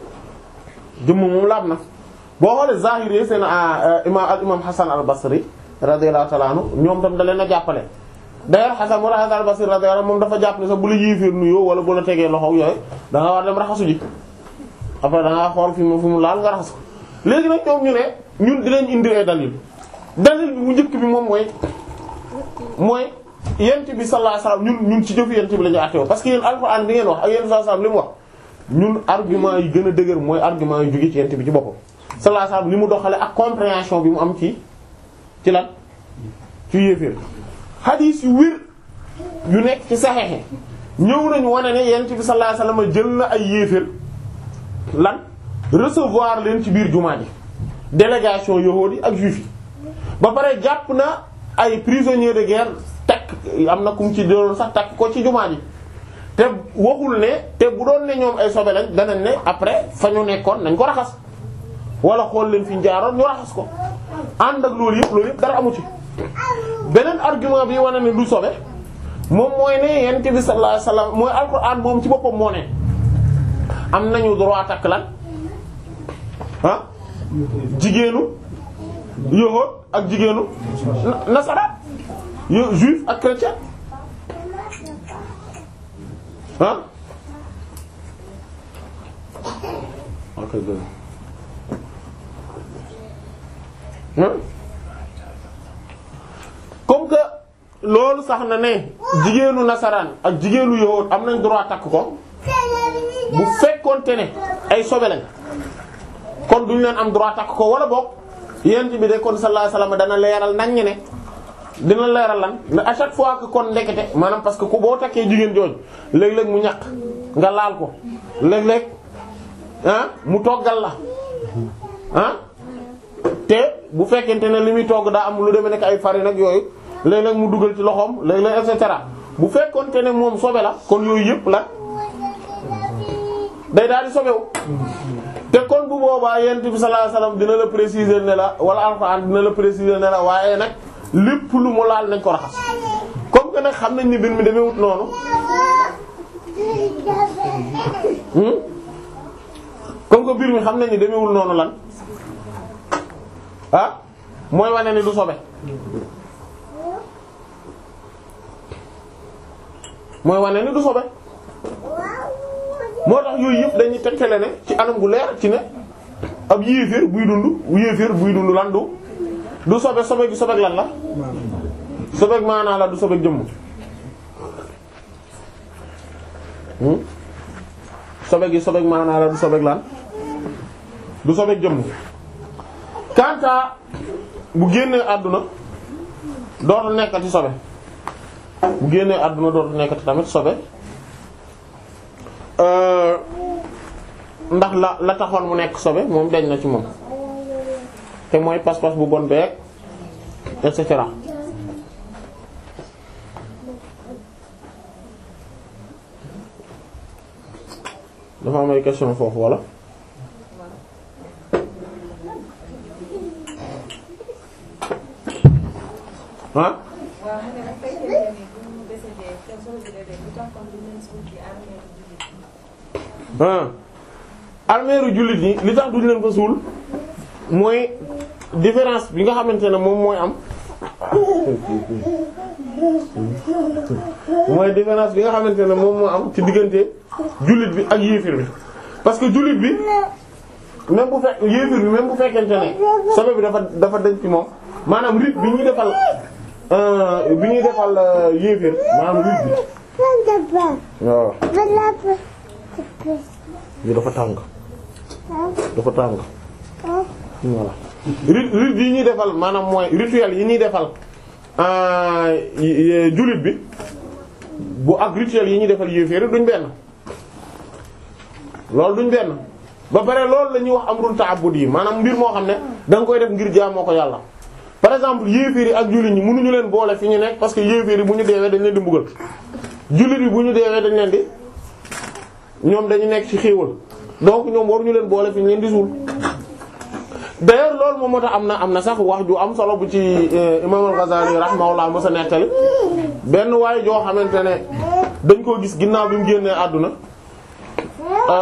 jëmm moom laab na boo xoolee zahiri seen imam al imam Hasan al Basri radiyallahu ta'ala anhu ñoom tam da leen a jàppale d'ailleurs Hasan mu Hasan al-Basri radiyallahu anhu moom dafa jàpp ne sax bu la yéeféer nuyoo wala bu la tegee loxo yooyu da nga war dem raxasu ji après da ngaa xool fi mu fi mu laal nga raxas ko léegi nag ñoom ñu ne ñun dinañ indi ay dalil dalil bi mu njëkk bi moom mooy mooy yent bi sallallahu alayhi wasallam ñun ñun ci jëfu yent bi la ñu àtteewoo parce que yéen alxuraan bi ngeen wax ak yent bi sallallahu alayhi wasallam li mu wax ñun argument yi gën a dëgër mooy argument yu jóge ci yent bi ci boppam sallallahu alayhi wasallam ni mu doxale ak compréhension bi mu am ci ci lan ci yéeféer hadith yu wér yu nekk ci saxeexe ñëw nañu wane ne yent bi sallallahu alayhi wasallam jël na ay yéeféer lan recevoir leen ci biir jumaa ji délégation yahuudi ak juif yi ba pare jàpp na ay prisonniers de guerre takk am na kum ci doon sax takk ko ci jumaa ji te waxul ne te bu doon ne ñoom ay sobe lañ danañ ne après fa ñu nekkoon nañ ko raxas wala xool leen fi ñu jaaroon ñu raxas ko ànd ak loolu yëpp loolu yëpp dara amu ci. beneen argument bi wane ne du sobe moom mooy ne yonent bi sallallahu alayhi wasallam mooy alxuraan moom ci boppam moo ne am nañu droit takk lan ah jigéenu yahuud ak jigéenu nasara yo juif ak chrétien ah ok comme que loolu sax na ne jigéenu nasaraan ak jigéenu yahuud am nañ droit takk ko bu fekkoonte ne ay sobe lañ kon duñu leen am droit takk ko wala boog yent bi de kon sallallahu alayhi wasallam dana leeral nañ ne dina leeral lan mais à chaque fois que kon ndekete maanaam parce que ku boo takkee jigéen jooju léeg-léeg mu ñaq nga laal ko léeg-léeg ah mu toggal la ah te bu fekkente ne li muy togg daa am lu demee nekk ay farine ak yooyu léeg-léeg mu dugal ci loxoom léeg-léeg et cetera bu fekkonte ne moom sobe la kon yooyu yëpp la day daal di sobewu te kon bu boobaa yent bi sallallahu alayhi wasallam dina la préciser ne la wala alxuraan dina la préciser ne la waaye nag lépp lu mu laal nañ ko raxas comme que nag xam nañ ni mbir mi demewut noonu comme que mbir mi xam nañ ni demewul noonu lan ah mooy wane ni du sobe mooy wane ni du sobe moo tax yooyu yëpp dañuy tegtale ne ci anam gu leer ci ne ab yéeféer buy dund yéeféer buy dund lan du du sobe sobe gi sobeek lan la sobeek maanaa la du sobeek jëmm sobe gi sobeek maanaa la du sobeek lan du sobeek jëmm kanta bu génnee àdduna dootul nekkati sobe bu génnee àdduna dootul nekkati tamit sobe ndax la la taxoon mu nekk sobe moom dañ na ci moom te mooy pas-pas bu bon beeg et cetera dafa am ay question foofu wala ah ah armeeru jullit ñi li tax duñu leen ko suul mooy différence bi nga xamante ne moom mooy am mooy différence bi nga xamante ne moom moo am ci diggante jullit bi ak yéefir bi parce que jullit bi même bu fekk yéefir bi même bu fekkente ne sobe bi dafa dafa denc ci moom maanaam rit bi ñuy defal bi ñuy defal yéefir maanaam rit bi waaw bi dafa tàng dafa tàng voilà rit rit yi ñuy defal maanaam mooy rituel yi ñuy defal jullit bi bu ak rituel yi ñuy defal yéeféer duñ benn loolu duñ benn ba pare loolu la ñuy wax amrul ta'abbud yi maanaam mbir moo xam ne da nga koy def ngir jaamoo ko yàlla par exemple yéeféer yi ak jullit ñi mënuñu leen boole fi ñu nekk parce que yéeféer yi bu ñu deewee dañ leen di mbugal jullit yi bu ñu deewee dañ leen di ñoom dañu nekk ci xéewal donc ñoom waruñu leen boole fi ñu leen di suul d'ailleurs loolu moom moo tax am na am na sax wax ju am solo bu ci imam al-Ghazali rahimahullah mos a nettali benn waaye joo xamante ne dañ koo gis ginnaaw bi mu génnee àdduna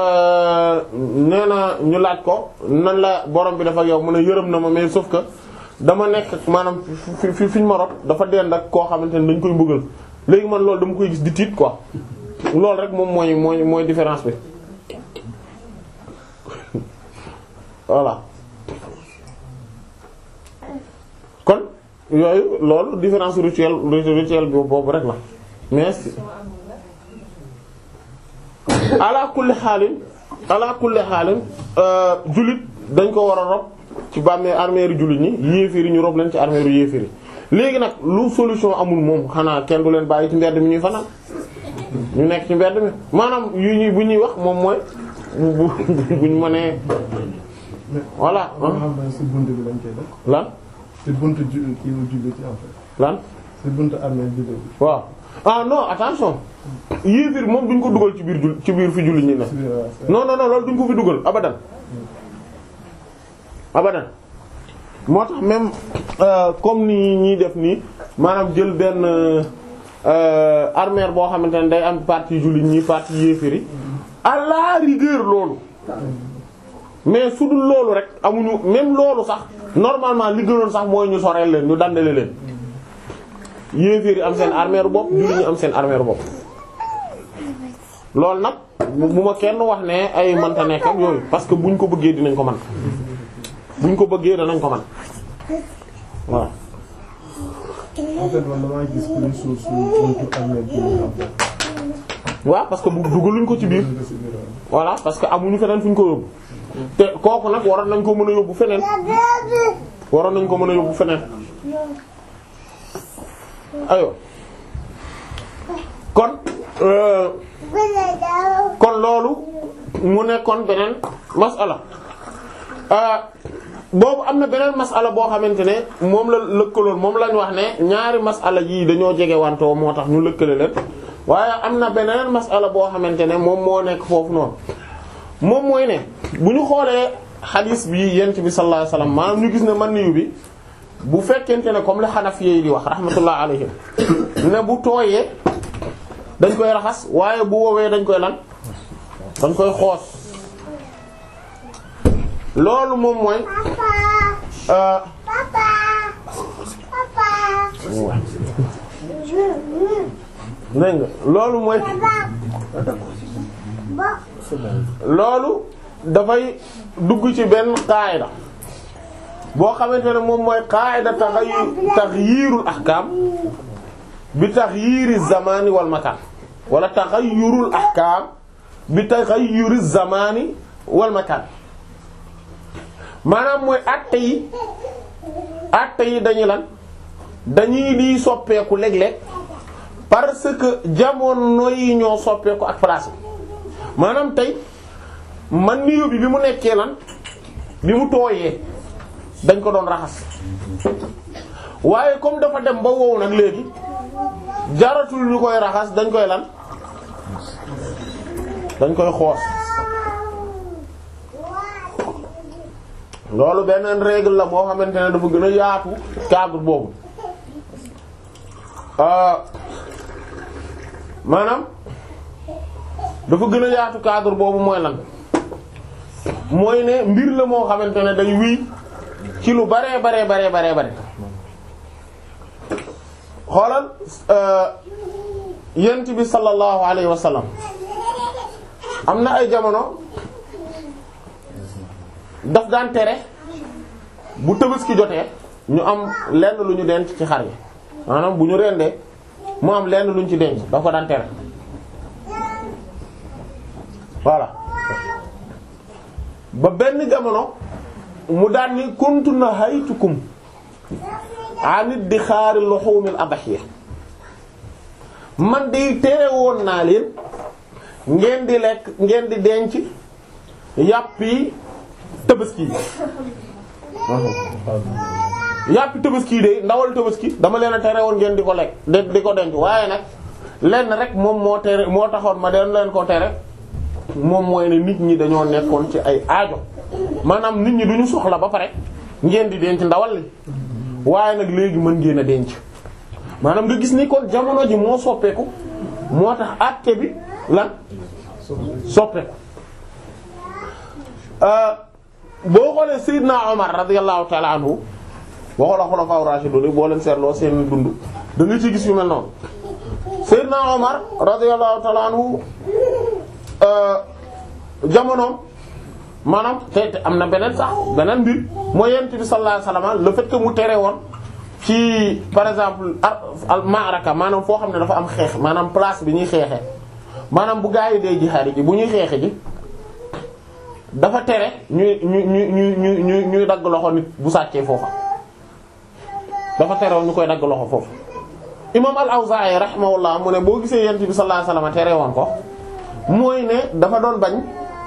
nee na ñu laaj ko nan la borom bi dafa yow mu ne yërëm na ma mais sauf que dama nekk maanaam fi fi fi ñu ma rob dafa dend ak koo xamante ne dañ koy mbugal léegi man loolu dama koy gis di tiit quoi loolu rek moom mooy mooy mooy différence bi voilà kon yooyu loolu différence rituelle rituelle bi boobu rek la mais ala kulli xaalin ala kulli xaalin jullit dañ ko war a rob ci bàmmee armeeru jullit ñi yéeféeri ñu rob leen ci armeeru yéeféeri léegi nag lu solution amul moom xanaa kenn du leen bàyyi ci mbedd mi ñuy fanaan ñu nekk ci mbedd mi maanaam yu ñuy bu ñuy wax moom mooy bu buñ mënee voilà xam ne si bunt bi lañ koy def. lan si buntu ju kii wu jullit yi en fait. lan si buntu armée jullit bi. waaw ah non attention yéeféer moom duñ ko dugal ci biir jul ci biir fi jullit ñi ne si biir waaw c'est- non non non loolu duñ ko fi dugal abadan abadan moo tax même euh, comme ni ñuy def nii maanaam jël benn euh, armère boo xamante ne day am partie jullit ñi partie yéeféri à la rigueur loolu mais su dul loolu rek amuñu même loolu sax normalement li gënoon sax mooy ñu soreel leen ñu dandale leen yéeféri am seen armère bopp jullit ñi am seen armère bopp loolu nag bu bu ma kenn wax ne ay mënta nekk ak yooyu parce que buñ ko bëggee dinañ ko man buñ ko bëggee danañ ko man voilà en fait man damaa gis kuy suuf su buntu armée jullit en fait. waaw parce que bu dugaluñ ko ci biir Dugg si biir waaw. voilà parce que amuñu feneen fu ñu ko yóbbu te kooku nag waroon nañ ko mën a yóbbu feneen waroon nañ ko mën a yóbbu feneen ayo kon euh, kon loolu mu nekkoon beneen masala ah boobu am na beneen masala boo xamante ne moom la lëkkaloon moom lañ wax ne ñaari masala yii dañoo jege wantoo moo tax ñu lëkkale leen waaye am na beneen masala boo xamante ne moom moo nekk foofu noonu moom mooy ne bu ñu xoolee xadiis bi yent bi sallallahu alayhi wasallam maanaam ñu gis ne man niyu bi bu fekkente ne comme la Hanafi yi di wax rahmatullah alayhim ne bu tooyee dañ koy raxas waaye bu woowee dañ koy lan dañ koy xoos loolu moom mooy euh dégg nga loolu mooy loolu dafay dugg ci benn qaayda boo xamante ne moom mooy qaayda taxayu taxyiirul ahkaam bi taxyiiri zamani wal makaan wala taxayyurul ahkaam bi taxayyuri zamani wal makaan maanaam mooy àtte yi àtte yi dañuy lan dañuy di soppeeku léeg-léeg parce que jamono yi ñoo soppeeku ak place bi maanaam tey man niyo bi bi mu nekkee lan bi mu tooyee dañ ko doon raxas waaye comme dafa dem ba wow nag léegi jaratul ñu koy raxas dañ koy lan dañ koy xoos loolu beneen règle la boo xamante ne dafa gën a yaatu cadre boobu maanaam dafa gën a yaatu cadre boobu mooy lan mooy ne mbir la moo xamante ne day wii ci lu baree baree baree baree bare xoolal yent bi sallallahu alayhi wa sallam am na ay jamono daf daan tere bu Tabaski jotee ñu am lenn lu ñu denc ci xar yi maanaam bu ñu rendee mu am lenn lu ñu ci denc daf ko daan tere voilà ba benn jamono mu daan ni kuntu nahaytukum anit di xaari luhumil adhiya man de tere woon naa leen ngeen di lekk ngeen di denc yàpp yi tabaski yi yàpp tabaski yi de ndawal tabaski dama leen a tere woon ngeen di ko lekk de di ko denc waaye nag lenn rek moom moo tere moo taxoon ma den leen ko tere moom mooy ne nit ñi dañoo nekkoon ci ay aajo maanaam nit ñi duñu soxla ba pare ngeen di denc ndawal li waaye nag léegi mën ngeen a denc maanaam nga gis ni kon jamono ji moo soppeeku moo tax àtte bi lan soppeeku boo xoolee Seydina Omar radiyallahu ta'ala anhu waxoo la xulafaa rashidun boo leen seetloo seen dund da nga ci gis yu mel noonu Seydina Omar radiyallahu ta'ala anhu jamonoom maanaam te te am na beneen sax beneen mbir mooy yent bi sallallahu alayhi wasallam le fait que mu tere woon ci par exemple al ma'raka maanaam foo xam ne dafa am xeex maanaam place bi ñuy xeexe maanaam bu gaa yi dee jihaad ji bu ñuy xeexe ji dafa tere ñuy ñu ñu ñu ñu ñu ñuy dagg loxo nit bu sàccee foofa dafa tere woon ñu koy dagg loxo foofu imam al-Awzaa'i rahimahullah mu ne boo gisee yent bi sallallahu alayhi wasallam tere woon ko mooy ne dafa doon bañ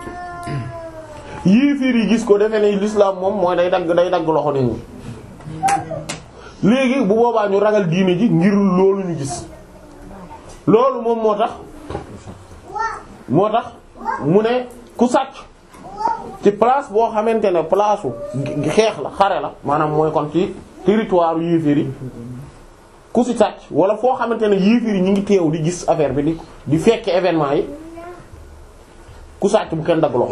yéeféer yi gis ko defe ne l'islam moom mooy day dagg day dagg loxo nit ñi léegi bu boobaa ñu ragal diine ji ngir loolu ñu gis loolu moom moo tax moo tax mu ne ku sàcc ci place boo xamante ne place u xeex la xare la maanaam mooy kon ci territoire yéeféer yi ku si sàcc wala foo xamante ne yéeféer yi ñu ngi teew di gis affaire bi di di fekke événement yi ku sàcc bu kenn dagg loxo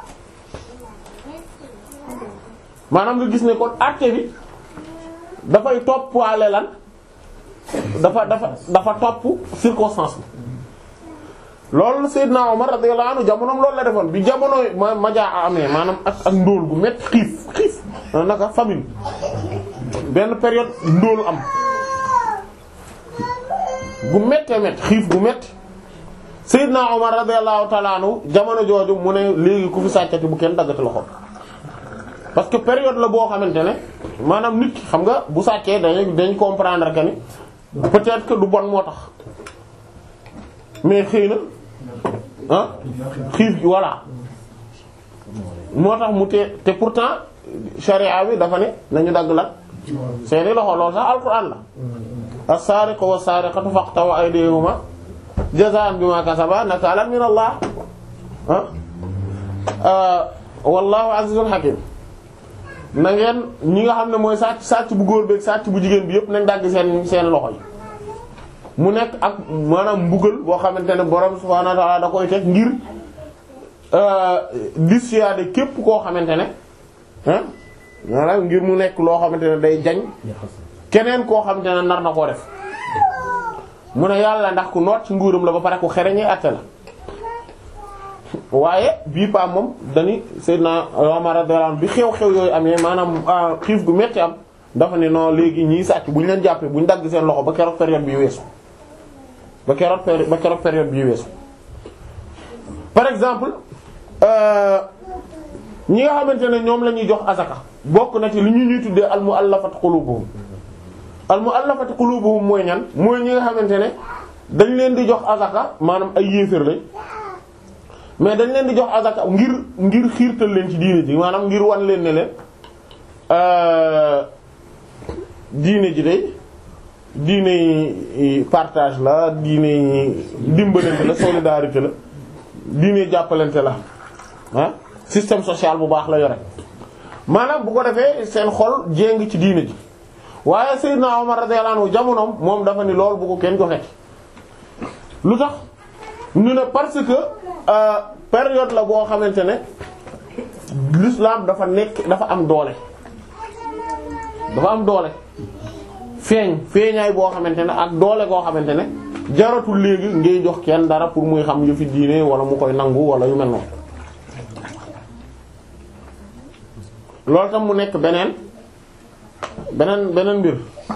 maanaam nga gis ne kon acte bi dafay topp waale lan dafa dafa dafa topp circonstance bi loolu Seydina Omar radiyallahu anhu jamonoom loolu la defoon bi jamono ma majaa amee maanaam ak ak ndóol gu métti xiif xiif naka famine benn période ndóolu am gu méttee métti xiif gu métti Seydina Omar radiyallahu ta'ala anhu jamono jooju mu ne léegi ku fi sàccati bu kenn daggati loxo parce que période la boo xamante ne maanaam nit ki xam nga bu sàccee dañ dañ comprendre que ni peut-être que du bon moo tax mais xëy na ah xiif gi voilà moo tax mu te te pourtant charia bi dafa ne nañu dagg la seeni loxo loolu sax alquran la as-sariqu was-sariqatu faqtaw aydihuma jazaan bima kasaba nakalan min Allah ah wallahu azizun hakim na ngeen ñi nga xam ne mooy sàcc sàcc bu góor beeg sàcc bu jigéen bi yëpp nañ dagg seen seen loxo yi mu nekk ak maanaam mbugal boo xamante ne borom subhaanahu wa ta'ala da koy teg ngir dissuader képp koo xamante ne ah maanaam ngir mu nekk loo xamante ne day jañ keneen koo xamante ne nar na koo def mu ne yàlla ndax ku noot ci nguuram la ba pare ku xereñee àtte la waaye bii pa moom dañu Seydina Omar radiyallahu anhu bi xew-xew yooyu amee maanaam xiif gu metti am dafa ne non léegi ñiy sàcc bu ñu leen jàppee bu ñu dagg seen loxo ba keroog période bi weesu ba keroog péri ba keroog période bi weesu. par exemple ñi nga xamante ne ñoom la ñuy jox azaka bokk na ci li ñu ñuy tuddee al mu'allafat qulubuhum al mu'allafat qulubuhum mooy ñan mooy ñi nga xamante ne dañ leen di jox azaka maanaam ay yéefar lañ. mais dañ leen di jox azaka ngir ngir xiirtal leen ci diine ji maanaam ngir wan leen ne leen diine ji day diine partage la diine dimbalante la solidarité la diine jàppalante la ah système social bu baax la yore maanaam bu ko defee seen xol jéng ci diine ji waaye Seydina Omar radiyallahu anhu jamonoom moom dafa ni loolu bu ko kenn joxe lu tax ñu ne parce que euh, période la boo xamante ne l'islam dafa nekk dafa am doole dafa am doole feeñ feeñaay boo xamante ne ak doole goo xamante ne jaratul léegi ngay jox kenn dara pour muy xam yu fi diine wala mu koy nangu wala yu mel noonu loolu tam mu nekk beneen beneen beneen mbir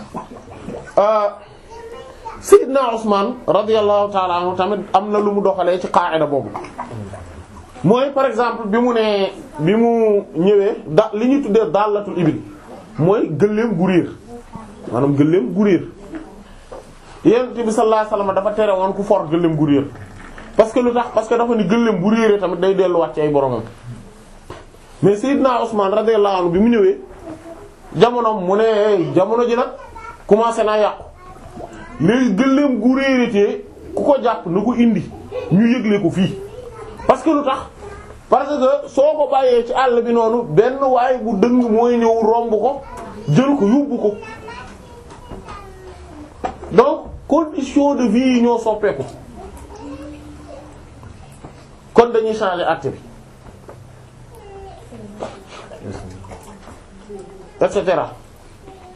Seydina Usman radiyallahu ta'ala anhu tamit am na lu mu doxalee ci qaa'ida boobu mooy par exemple bi mu nee bi mu ñëwee da li ñuy tuddee dallatul ibil mooy gëléem gu réer maanaam gëléem gu réer Yonent bi sallallahu alayhi wasallam dafa tere woon ku for gëléem gu réer parce que lu tax parce que dafa ni gëléem bu réeree tamit day delluwaat ci ay boromam mais Seydina Usman radiyallahu anhu bi mu ñëwee jamonoom mu ne jamono ji nag commencé naa yàqu léegi gëléem gu réerétee ku ko jàpp na ko indi ñu yëgle ko fii parce que lu tax parce que soo ko bàyyee ci àll bi noonu benn waay bu dëng mooy ñëw romb ko jël ko yóbbu ko donc condition de vie yi ñoo soppeeku kon dañuy changer acte bi et cetera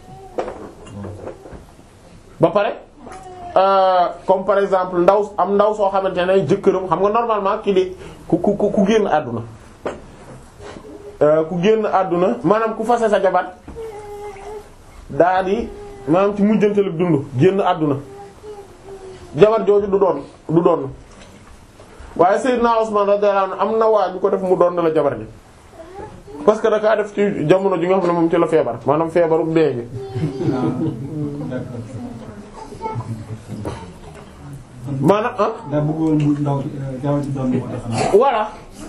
ba pare euh, comme par exemple ndaw am ndaw soo xamante ne jëkkëram xam nga normalement ki di ku ku ku ku génn àdduna euh, ku génn àdduna maanaam ku fase sa jabar daa di maanaam ci mujjantalu dund génn àdduna jabar jooju du doon du doon waaye Seydina Usman radiyallahu anhu am na waa ju ko def mu doon la jabar ji parce que da kaa def ci jamono ji nga xam ne moom ci la feebar maanaam feebaru dee gi maanaam ah daa bëggoon mu ndaw jaww ji doon moo tax xanaa. voilà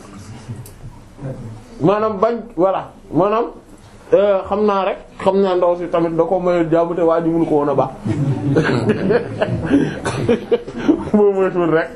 maanaam bañ voilà maanaam euh, xam naa rek xam naa ndaw si tamit da ko mayul jàmm te waa ji mënu ko woon a baax boo moytuwul rek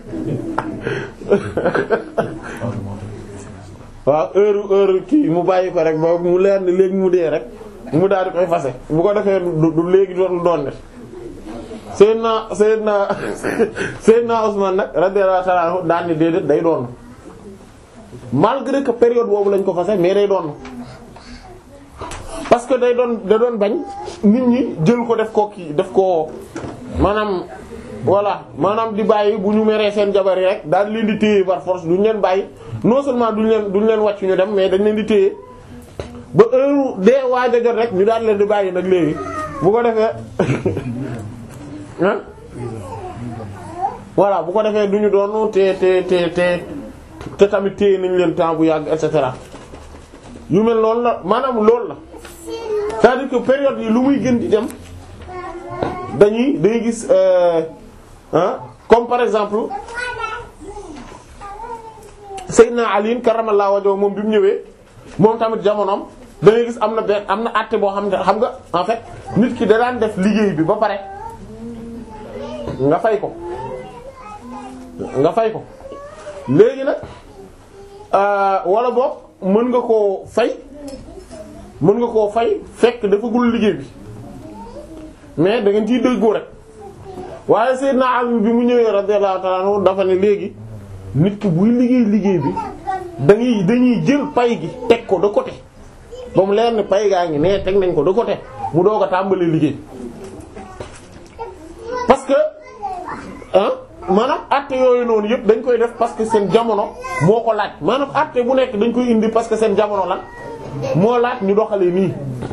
waaw heure heure kii mu bàyyi ko rek ba mu leer ni léegi mu dee rek mu daal di koy fase bu ko defee du du léegi dootul doon def Seydina Seydina Seydina Usman nag radiyallahu ta'ala anhu daan ni déedéet day doon malgré que période boobu lañ ko fase mais day doon parce que day doon da doon bañ nit ñi jël ko def ko kii def ko maanaam voilà maanaam di bàyyi bu ñu meree seen jabar yi rek daal leen di téye par force duñ leen bàyyi non seulement duñ leen duñ leen wàcc ñu dem mais dañ leen di téye ba heure dee waaj a jot rek ñu daal leen di bàyyi nag léegi bu ko defee ah voilà bu ko defee duñu doon te te te te te tamit téye nañ leen temps bu yàgg et cetera yu mel loolu la maanaam loolu la c'est-à-dire que période yi lu muy gën di dem dañuy dañuy gis ah comme par exemple Seydina Ali karramallahu wajhahu moom bi mu ñëwee moom tamit jamonoom da ngay gis am na benn am na àtte boo xam ne xam nga en fait nit ki da daan def liggéey bi ba pare nga fay ko nga fay ko léegi nag wala boog mën nga koo fay mën nga koo fay fekk dafa gul liggéey bi mais da ngeen ciy déggoo rek waaye Seydina Ali bi mu ñëwee radiyallahu ta'ala anhu dafa ne léegi nit ki buy liggéey liggéey bi dañuy dañuy jël pay gi teg ko de côté ba mu leer ni pay gaa ngi nee teg nañ ko de côté mu doog a tàmbalee liggéey parce que ah maanaam acte yooyu noonu yëpp dañ koy def parce que seen jamono moo ko laaj maanaam acte bu nekk dañ koy indi parce que seen jamono lan moo laaj ñu doxalee nii.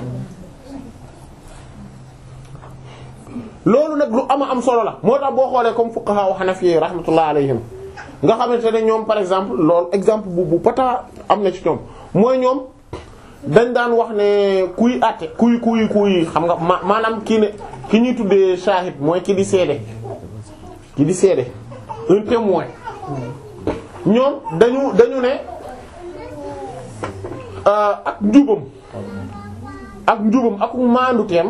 loolu nag lu ama am solo la moo tax boo xoolee comme fuqaha wa hanafi rahmatullah alayhim nga xamante ne ñoom par exemple loolu exemple bu bu pata am na ci ñoom mooy ñoom dañ daan wax ne kuy àtte kuy kuy kuy xam nga ma maanaam kii ne ki ñuy tuddee shahid mooy ki di seede ki di seede un témoin ñoom dañu dañu ne ak njubam ak njubam ak maandu teem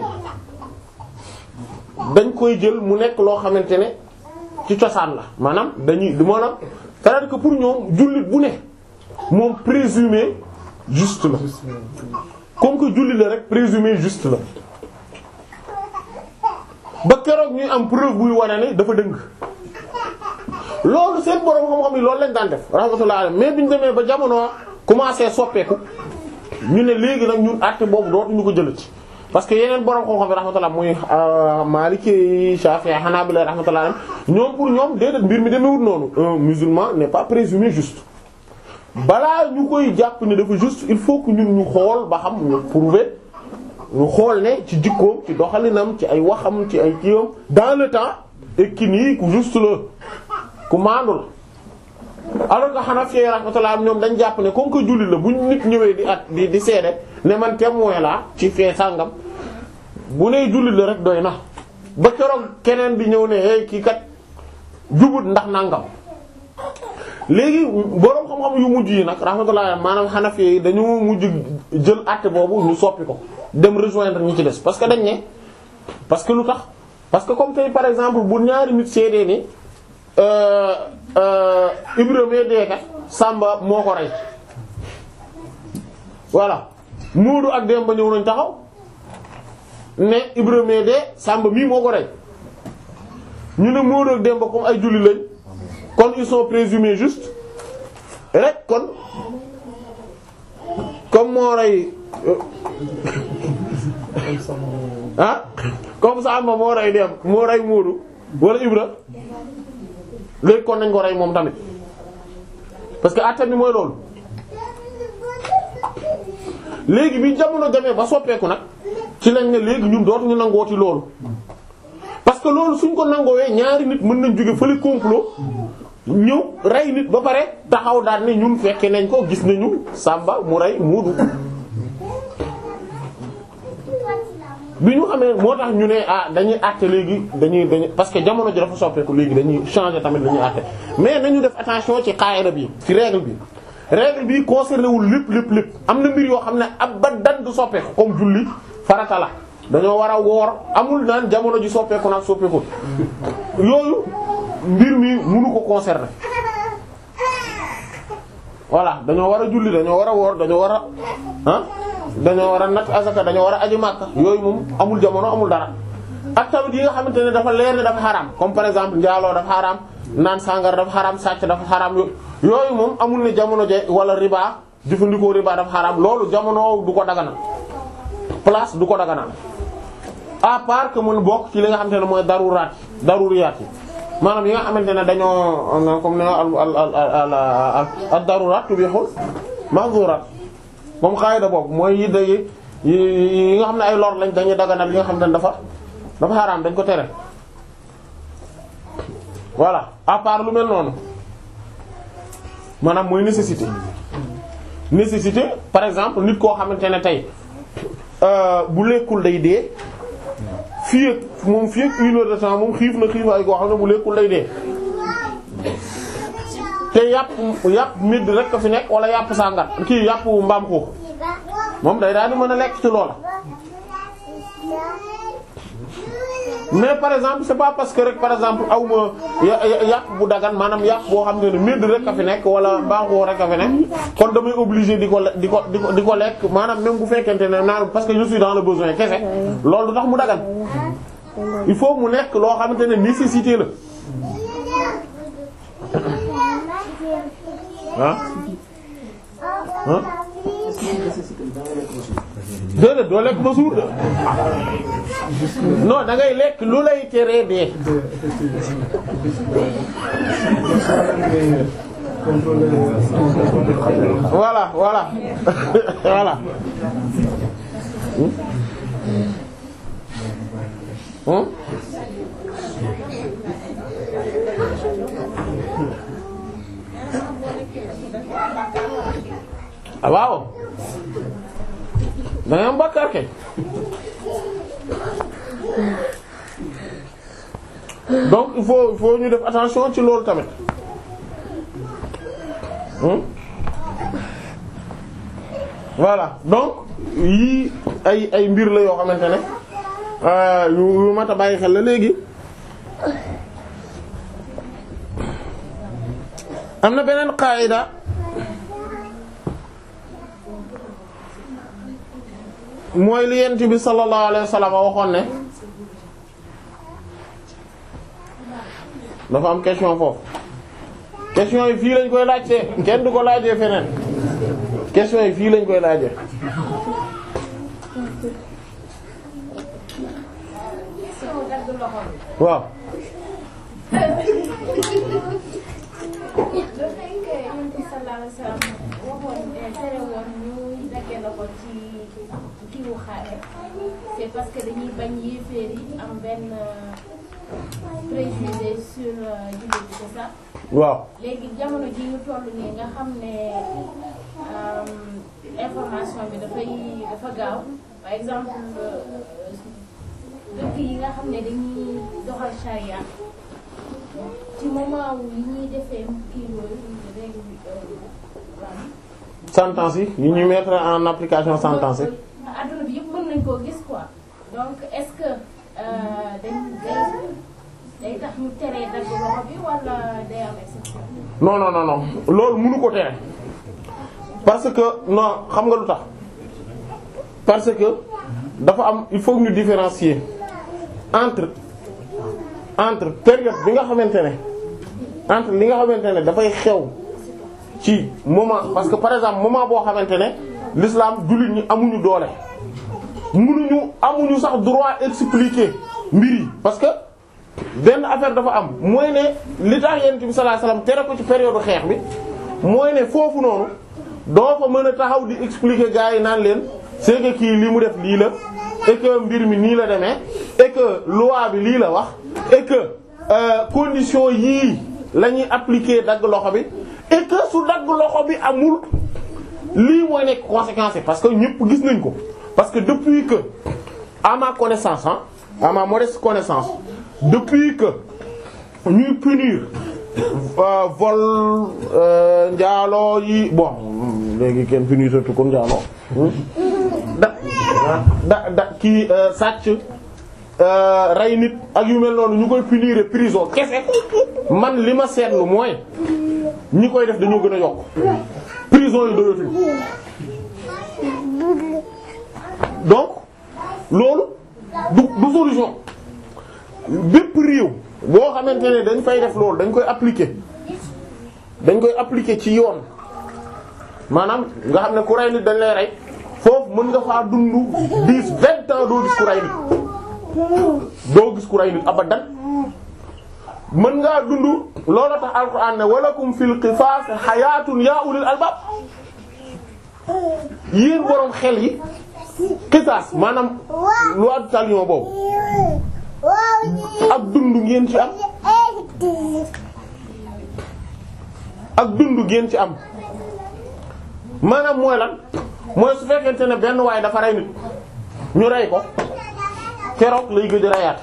dañ koy jël mu nekk loo xamante ne ci cosaan la maanaam dañuy maanaam c'est-à-dire que pour ñoom jullit bu ne moom présumé juste la comme que jullit la rek présumé juste la ba keroog ñuy am preuve buy wane ne dafa dëng loolu seen borom xam-xam yi loolu lañ daan def rahmatullah alayhi mais biñu demee ba jamono commencé soppeeku ñu ne léegi nag ñun àtte boobu dootuñu ko jëlati parce que yeneen borom xam-xam yi rahmatullah muy Maliki Shafi'i Hanabila rahmatullah alayhi ñoom pour ñoom déedéet mbir mi demewut noonu un musulman n'est pas présumé juste balaa ñu koy jàpp ne dafa juste il faut que ñun ñu xool ba xam ñu prouver ñu xool ne ci jikkoom ci doxalinam ci ay waxam ci ay kiiwam dans le temps et ki nii ku juste la ku maandu la alors que Hanafi rahmatullah ñoom dañ jàpp ne comme que julli la bu nit ñëwee di at di di seede ne man témoin la ci fee sàngam bu nee julli la rek doy na ba keroog keneen di ñëw ne hey kii kat jubut ndax nangam léegi boroom xam-xam yu mujj yi nag rahmatullah maanaam Hanafi yi dañu mujj jël àtte boobu ñu soppi ko dem rejoindre ñi ci des parce que dañ ne parce que lu tax parce que comme tey par exemple bu ñaari nit seedee ni Ibrahima deekat Samba moo ko rey voilà Moodu ak Demba ñëw nañ taxaw ne Ibrahima de Samba mii moo ko rey ñu ne Moodu ak Demba comme ay julli lañ kon ils sont présumés juste rek kon comme moo rey ah comme Samba moo rey dem moo rey Moodu wala Ibra léegi kon nañ ko rey moom tamit parce que atta bi mooy loolu léegi bi jamono demee ba soppeeku nag ci lañ ne léegi ñun dootuñu nangooti loolu parce que loolu suñ ko nangoowee ñaari nit mën nañ jóge fële complot ñëw rey nit ba pare taxaw daal ne ñun fekke nañ ko gis nañu Samba mu rey Moodu bi ñu xamee moo tax ñu ne ah dañuy àtte léegi dañuy dañuy parce que jamono ji dafa soppeeku léegi dañuy changer tamit dañuy àtte mais nañu def attention ci qaida bi ci règle bi règle bi concerné wul lépp lépp lépp am na mbir yoo xam ne abadan du soppeeku comme julli farata la dañoo war a woor amul naan jamono ji soppeeku nag soppeeku yooyu mbir mi mënu ko concerner voilà dañoo war a julli dañoo war a woor dañoo war a ah dañoo war a natt asaka dañoo war a aji màkka yooyu moom amul jamono amul dara ak tamit yi nga xamante ne dafa leer ne dafa xaraam comme par exemple njaaloo dafa xaraam naan sàngara dafa xaraam sàcc dafa xaraam yooyu moom amul ne jamono je wala riba jëfandikoo riba dafa xaraam loolu jamono du ko daganal place du ko daganal à part que mun bokk ci li nga xamante ne mooy daruraat daruriyaat yi maanaam yi nga xamante ne dañoo comme ne al al al al al daruraat tubihul mahzurat moom xaayida boobu mooy yi day yi nga xam ne ay lor lañ dañuy daganal yi nga xam ne dafa dafa xaraam dañ ko tere voilà à part lu mel noonu maanaam mooy nécessité nécessité par exemple nit koo xamante ne tey bu lekkul day dee fii ak moom fii ak une heure de temps moom xiif na xiifaay koo xam ne bu lekkul day dee te yàpp yàpp midd rek ko fi nekk wala yàpp sàngar kii yàpp mbaam xuux moom day daal di mën a lekk ci loola mais par exemple c'est pas parce que rek par exemple aw ma yàpp bu dagan maanaam yàpp boo xam ne ne midd rek a fi nekk wala mbaam xuux rek a fi nekk kon damay obligé di ko di ko di ko di ko lekk maanaam même bu fekkente ne naan parce que je suis dans le besoin kese loolu du tax mu dagan il faut mu nekk loo xamante ne nécessité la ah ah déedéet doo lekk ba suur de non da ngay lekk lu lay teree dee voilà voilà voilà hum ah waaw da ngay am bàkkaar kay donc il faut il faut ñu def attention ci loolu tamit hmm? voilà donc yii ay ay mbir la yoo xamante ne yu yu mat a bàyyi xel la léegi am na beneen qaida mooy li yent bi sallallahu alayhi wa sallam waxoon ne dafa am question foofu question yi fii lañ koy laajte kenn du ko laajee feneen question yi fii lañ koy laajee waaw c'est parce que dañuy bañ yéeféer yi am benn préjugé sur jullit bi c'est ça waaw léegi jamono ji ñu toll nii nga xam ne information bi dafay dafa gaaw par exemple dëkk yi nga xam ne dañuy doxal charia ci moment wu yi ñuy defee kii yooyu règle sentence yi yi ñu mettre en application sentence yi adduna bi yëpp mën nañ koo gis quoi donc est-ce que dañ day day tax ñu teree dagg loxo bi wala day am exception. non non non non loolu mënu ko tere parce que non xam nga lu tax parce que dafa am il faut ñu différencier entre entre période bi nga xamante ne entre li nga xamante ne dafay xew ci moment parce que par exemple moment boo xamante ne l'islam jullit ñi amuñu doole mënuñu amuñu sax droit expliquer mbir yi parce que benn affaire dafa am mooy ne li tax yonent bi sallallahu alayhi wasallam tere ko ci période xeex bi mooy ne foofu noonu doo fa mën a taxaw di expliquer gars yi naan leen c'est que kii li mu def lii la et que mbir mi nii la demee et que loi bi lii la wax et que euh, condition yii la ñuy appliquer dagg loxo bi et que su dagg loxo bi amul lii mooy nekk conséquence yi parce que ñëpp gis nañ ko parce que depuis que à ma connaissance hein à ma modeste connaissance depuis que ñuy punir euh, vol euh, njaaloo yi bon léegi kenn punir surtout kon njaaloo da da da kii sàcc rey nit ak yu mel noonu ñu koy punir prison kese man li ma seetlu mooy ñi koy def dañoo gën a yokk prison yi doyatuñ donc loolu du du solution bépp réew boo xamante ne dañ fay def loolu dañ koy appliquer dañ koy appliquer ci yoon maanaam nga xam ne ku rey nit dañ lay rey foofu mën nga faa dund dix vingt ans doo gis ku rey nit doo gis ku rey nit abadan mën ngaa dund loolu tax alquran ne walakum fil qisaas xayaatun yaa ulil albaab yéen boroom xel yi qisaas maanaam loi du talion boobu ak dund ngeen ci am ak dund ngeen ci am maanaam mooy lan mooy su fekkente ne benn waay dafa rey nit ñu rey ko keroog lay gëj a reyaat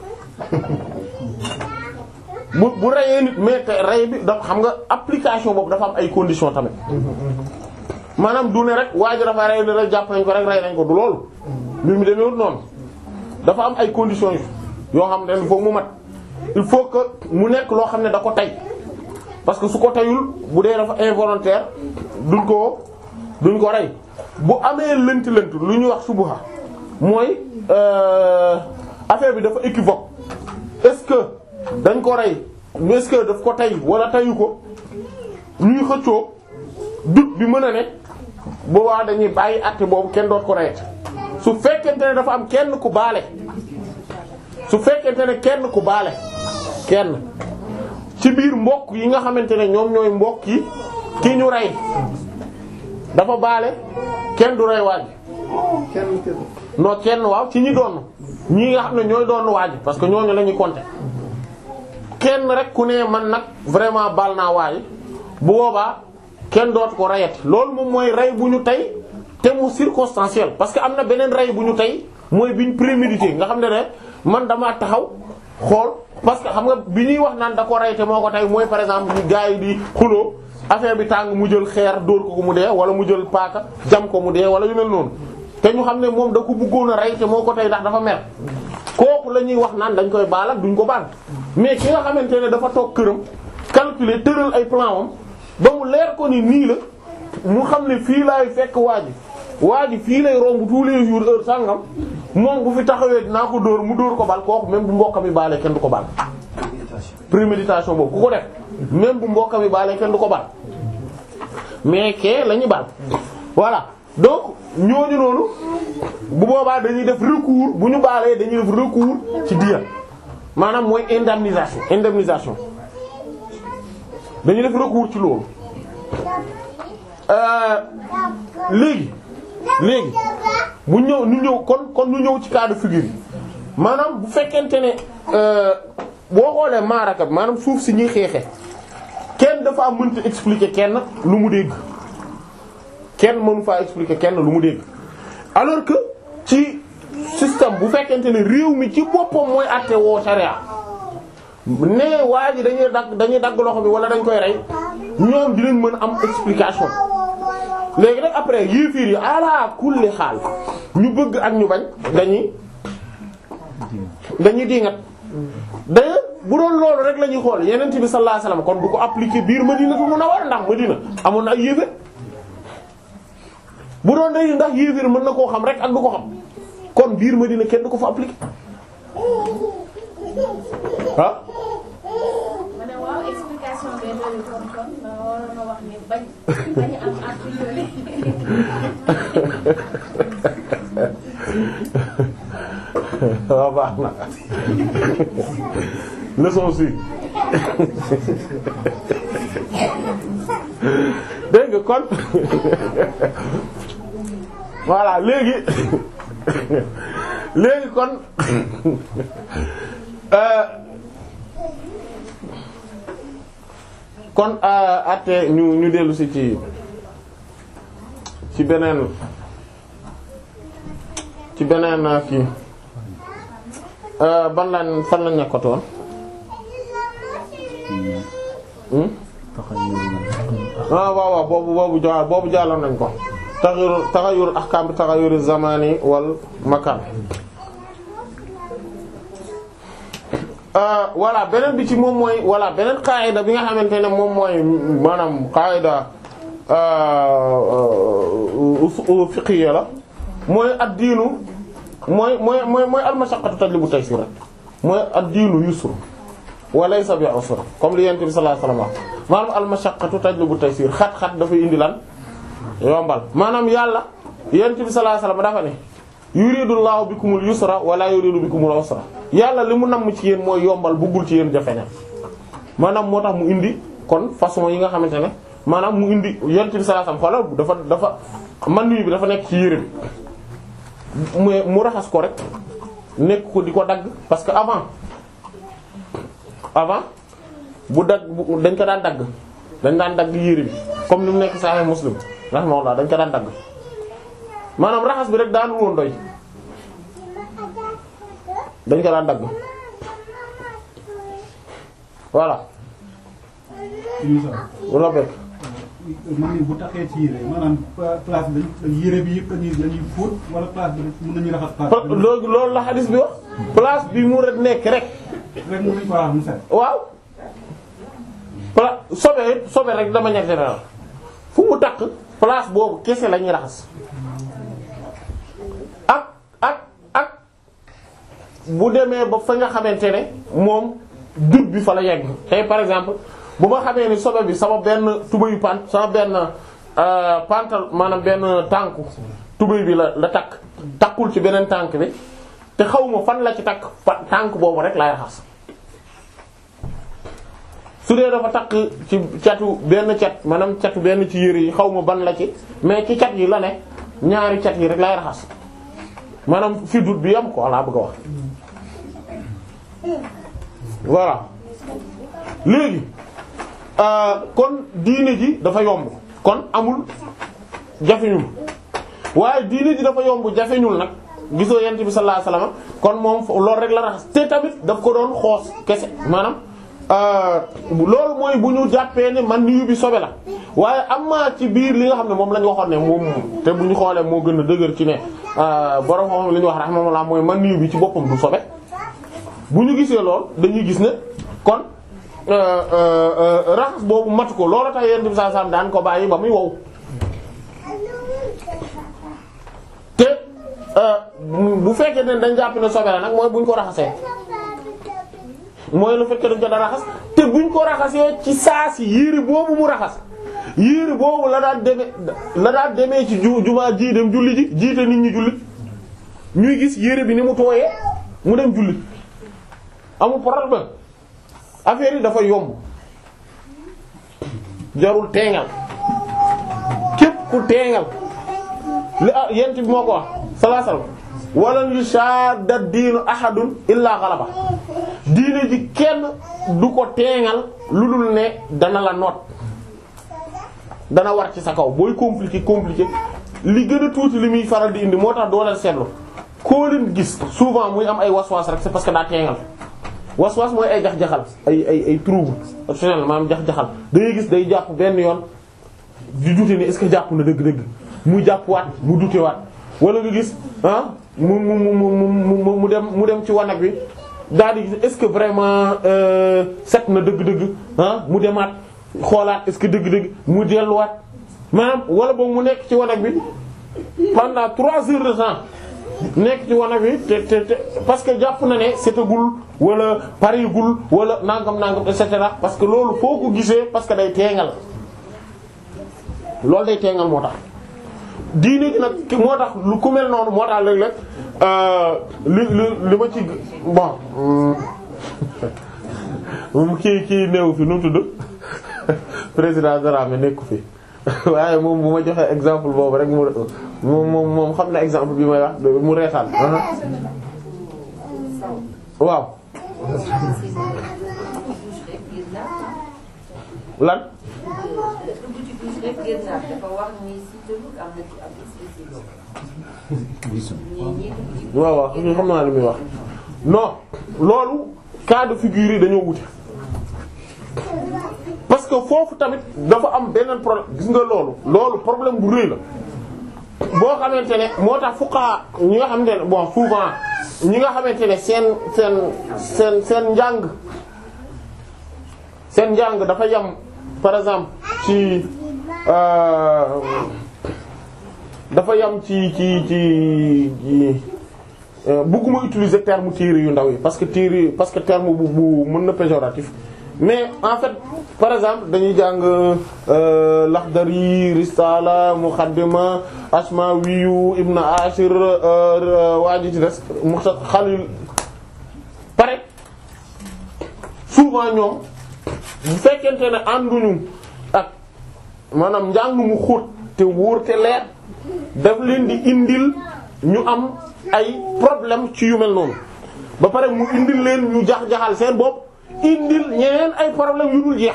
bu bu reyee nit mais te rey bi da xam nga application boobu dafa am ay conditions tamit maanaam du ne rek waa ji dafa rey ni rek jàpp nañ ko rek rey nañ ko du loolu mbir mi demeewut noonu dafa am ay conditions yoo xam ne il faut mu mat il faut que mu nekk loo xam ne da ko tey parce que su ko teyul bu dee dafa involontaire duñ ko duñ ko rey bu amee lënt lënt lu ñuy wax subuha mooy affaire bi dafa équivoque est-ce que dañ ko rey est-ce que daf ko tey wala teyu ko ñuy xëccoo doute bi mën a ne boobaa dañuy bàyyi àtte boobu kenn doot ko reyet su fekkente ne dafa am kenn ku baale su fekkente ne kenn ku baale kenn ci biir mbokk yi nga xamante ne ñoom ñooy mbokk yi ki ñu rey dafa baale kenn du rey waaj kenn kenn non kenn waaw ci ñi doon ñi nga xam ne ñooy doon waaj parce que ñooñu la ñuy compter kenn rek ku ne man nag vraiment baal naa waaj bu boobaa kenn doot ko reyati loolu moom mooy rey bu ñu tey te mu circonstanciel parce que am na beneen rey bu ñu tey mooy biñ prémédité nga xam ne ne man damaa taxaw xool parce que xam nga bi ñuy wax naan da ko rey te moo ko tey mooy par exemple ñu gars yi di xuloo affaire bi tàng mu jël xeer dóor ko ko mu dee wala mu jël paaka jam ko mu dee wala yu mel noonu te ñu xam ne moom da ko bëggoon a rey te moo ko tey ndax dafa mer kooku la ñuy wax naan dañ koy baal ak duñ ko baal mais ki nga xamante ne dafa toog këram calculer tëral ay plan am ba mu leer ko ni nii la mu xam ne fii laay fekk waa ji waa ji fii lay romb tous les jours heure sangam moom bu fi taxawee dinaa ko dóor mu dóor ko baal kooku même bu mbokkam yi baalee kenn du ko baal. préméditation boobu ku ko def même bu mbokkam yi baalee kenn du ko baal mais kee la ñu baal voilà donc ñooñu noonu bu boobaa dañuy def recours bu ñu baalee dañuy def recours ci diya maanaam mooy indemnisation indemnisation dañuy def recours ci loolu léegi léegi bu ñëw ñu ñëw kon kon ñu ñëw ci cas de figure yi maanaam bu fekkente ne boo xoolee maaraka bi maanaam suuf si ñuy xeexe kenn dafa am mënta expliquer kenn lu mu dégg kenn mënu faa expliquer kenn lu mu dégg alors que ci système bu fekkente ne réew mi ci boppam mooy àtte woo sharia ne waa ji dañuy dagg dañuy dagg loxo bi wala dañ koy rey ñoom dinañ mën a am explication léegi nag après yéefiir yi ala kulli xaal ñu bëgg ak ñu bañ dañuy dañuy dingat d'ailleurs bu doon loolu rek la ñuy xool yeneen bi sallallahu alayhi wasallam kon du ko appliquer biir Madinatu Munawwara ndax Madina amoon na ay yéeféer bu doon day ndax yéeféer mën na koo xam rek ak du ko xam kon biir Madina kenn du ko fa appliquer ah ma ne waaw explication bee doon kon kon ma waroon na wax ni bañ bañ am a priori waaw baax na leçon si dégg nga kon voilà léegi léegi kon euh, kon atte ñu ñu dellu si ci ci beneen ci beneen kii euh, ban lan fan la nekkatoon hmm? ah waaw waaw boobu boobu ja boobu jàlloon nañ ko taxayur taxayur ahkam bi taxayur zamani wal makan voilà beneen bi ci moom mooy voilà beneen qaayida bi nga xamante ne moom mooy maanaam qaayida fiqhiyya la mooy ad-diinu mooy mooy mooy mooy al-mashaqqatu tajlibu taysir rek mooy ad-diinu yusr wa laysa bi usr comme li yonent bi sallallahu alayhi wasallam wax maanaam al-mashaqqatu tajlibu taysir xat-xat dafay indi lan yombal maanaam yàlla yonent bi sallallahu alayhi wasallam dafa ne yuridullahu bikumul yusra wa la yuridu bikumul usra yàlla li mu namm ci yéen mooy yombal buggul ci yéen jafe na maanaam moo tax mu indi kon façon yi nga xamante ne maanaam mu indi yonent bi sallallahu alayhi wasallam xoolal dafa dafa man bi dafa nekk ci yére bi mu mu raxas ko rek nekk ko di ko dagg parce que avant avant bu dagg bu dañ ko daan dagg dañ daan dagg yére bi comme ni mu nekk Sahih Muslim rahimahullah dañ ko daan dagg maanaam raxas bi rek daanu woon doy dañ ko daan dagg voilà wala bekk man ni bu taxee ci yére maanaam place bi yére bi yëpp lañuy lañuy fóot wala place bi mën nañu raxas place bi loolu loolu la xadis bi wax place bi mu rek nekk rek rek mën nañu ko raxas mu set waaw pla sobe sobe rek dama ñetti la fu mu takk place boobu kese la ñuy raxas ak ak ak bu demee ba fa nga xamante ne moom dut bi fa la yegg tey par exemple bu ma xamee ni sobe bi sama benn tubayu pant sama benn pantal maanaam benn tànku tubay bi la la takk takkul ci beneen tànk bi te xawma fan la ci takk fa tànk boobu rek lay raxas su dee dafa takk ci catu benn cat maanaam catu benn ci yére yi xawma ban la ci mais ci cat yi la ne ñaari cat yi rek lay raxas maanaam fi dut bi yam ko laa bëgg a wax voilà léegi kon diine ji dafa yomb kon amul jafeñul waaye diine ji dafa yomb jafeñul nag gisoo yent bi sallallahu alayhi wasallam kon moom loolu rek la raxas te tamit daf ko doon xoos kese maanaam loolu mooy bu ñu jàppee ne man niyu bi sobe la waaye am maa ci biir li nga xam ne moom la ñu waxoon ne moom te bu ñu xoolee moo gën a dëgër ci ne borom xam li ñu wax rahmatullah mooy man niyu bi ci boppam du sobe bu ñu gisee lool dañuy gis ne kon raxas boobu matu ko loolu tax yent bi sallallahu alayhi wasallam daan ko bàyyi ba muy wow te bu fekkee ne dañ jàpp ne sobe la nag mooy bu ñu ko raxasee mooy lu fekkee dañ ko da raxas te buñ ko raxasee ci saa si yére boobu mu raxas yére boobu la daan demee la daan demee ci ju jumaa ji dem julli ji jiite nit ñi julli ñuy gis yére bi ni mu tooyee mu dem julli amul problème affaire yi dafa yomb jarul teengal képp ku teengal li ah yent bi moo ko wax sallallahu alayhi wasallam walan yushadda diinu ahadun illa ghalaba diine ji kenn du ko teengal lu dul ne dana la noot dana war ci sa kaw booy compliqué compliqué li gën a tuuti li muy faral di indi moo tax doo leen seetlu koo leen gis souvent muy am ay waswas rek c'est parce que daa teengal waswas mooy ay jax-jaxal ay ay ay trouble optionnel maanaam jax-jaxal da ngay gis day jàpp benn yoon di dute ni est-ce que jàpp na dëgg-dëgg mu jàpp waat mu dute waat wala nga gis ah mu mu mu mu mu dem mu dem ci wanag bi daal di gis est-ce que vraiment set na dëgg-dëgg ah mu demaat xoolaat est-ce que dëgg-dëgg mu delluwaat maanaam wala boog mu nekk ci wanag bi pendant trois heures de temps nekk ci wanag bi te te te parce que jàpp na ne setagul wala pareegul wala nangam nangam et cetera parce que loolu foo ko gisee parce que day teengal loolu day teengal moo tax. diine gi nag moo tax lu ku mel noonu moo tax léeg-léeg li li li ma ci bon moom kii kii néew fi nu tudd président Dramé nekku fi waaye moom bu ma joxee exemple boobu rek mu moom moom moom xam na exemple bi may wax mu reetaan waaw lan waaw waaw xam naa li muy wax non loolu cas de figure yi dañoo wute parce que foofu tamit dafa am beneen problème gis nga loolu loolu problème bu rëy la boo xamante ne moo tax fuqaha ñi nga xamante ne bon souvent ñi nga xamante ne seen seen seen seen njàng seen njàng dafa yam par exemple ci dafa yam ci ci ci ci bëgguma utiliser terme téere yu ndaw yi parce que téere parce que terme bu bu mën na péjoratif mais en fait par exemple dañuy jàng Laxdari Risala Muqaddima Ashmawiyu Ibn Ashir waa ji ci des Muxtasar Xalil pare souvent ñoom bu fekkente ne ànduñu ak maanaam njàng mu xóot te wóor te leer daf leen di indil ñu am ay problème ci yu mel noonu ba pare mu indil leen ñu jax-jaxal seen bopp indil ñeneen ay problème yu dul jeex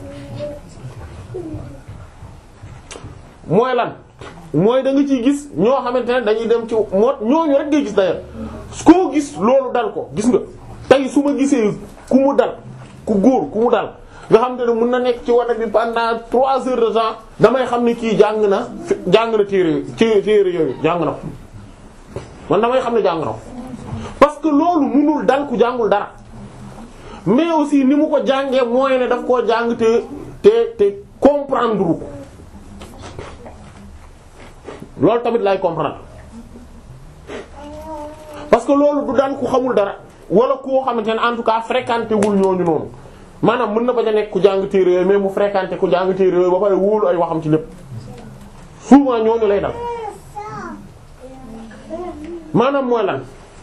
mooy lan mooy da nga ciy gis ñoo xamante ne dañuy dem ci moo ñooñu rek ngay gis d'ailleurs koo gis loolu dal ko gis nga tey su ma gisee ku mu dal ku góor ku mu dal nga xam te ne mën na nekk ci wanag bi pendant trois heures de temps damay xam ne kii jàng na jàng na téere ci téere yooyu jàng na ko man damay xam ne jàng na ko parce que loolu mënul dal ku jàngul dara mais aussi ni mu ko jàngee mooy ne daf koo jàng te te te comprendre ko loolu tamit lay comprendre parce que loolu du daan ku xamul dara wala koo xamante ne en tout cas fréquenté wul ñooñu noonu maanaam mën na bañ a nekk ku jàng téere yooyu mais mu fréquenté ku jàng téere yooyu ba pare wóolu ay waxam ci lépp souvent ñooñu lay dal maanaam mooy lan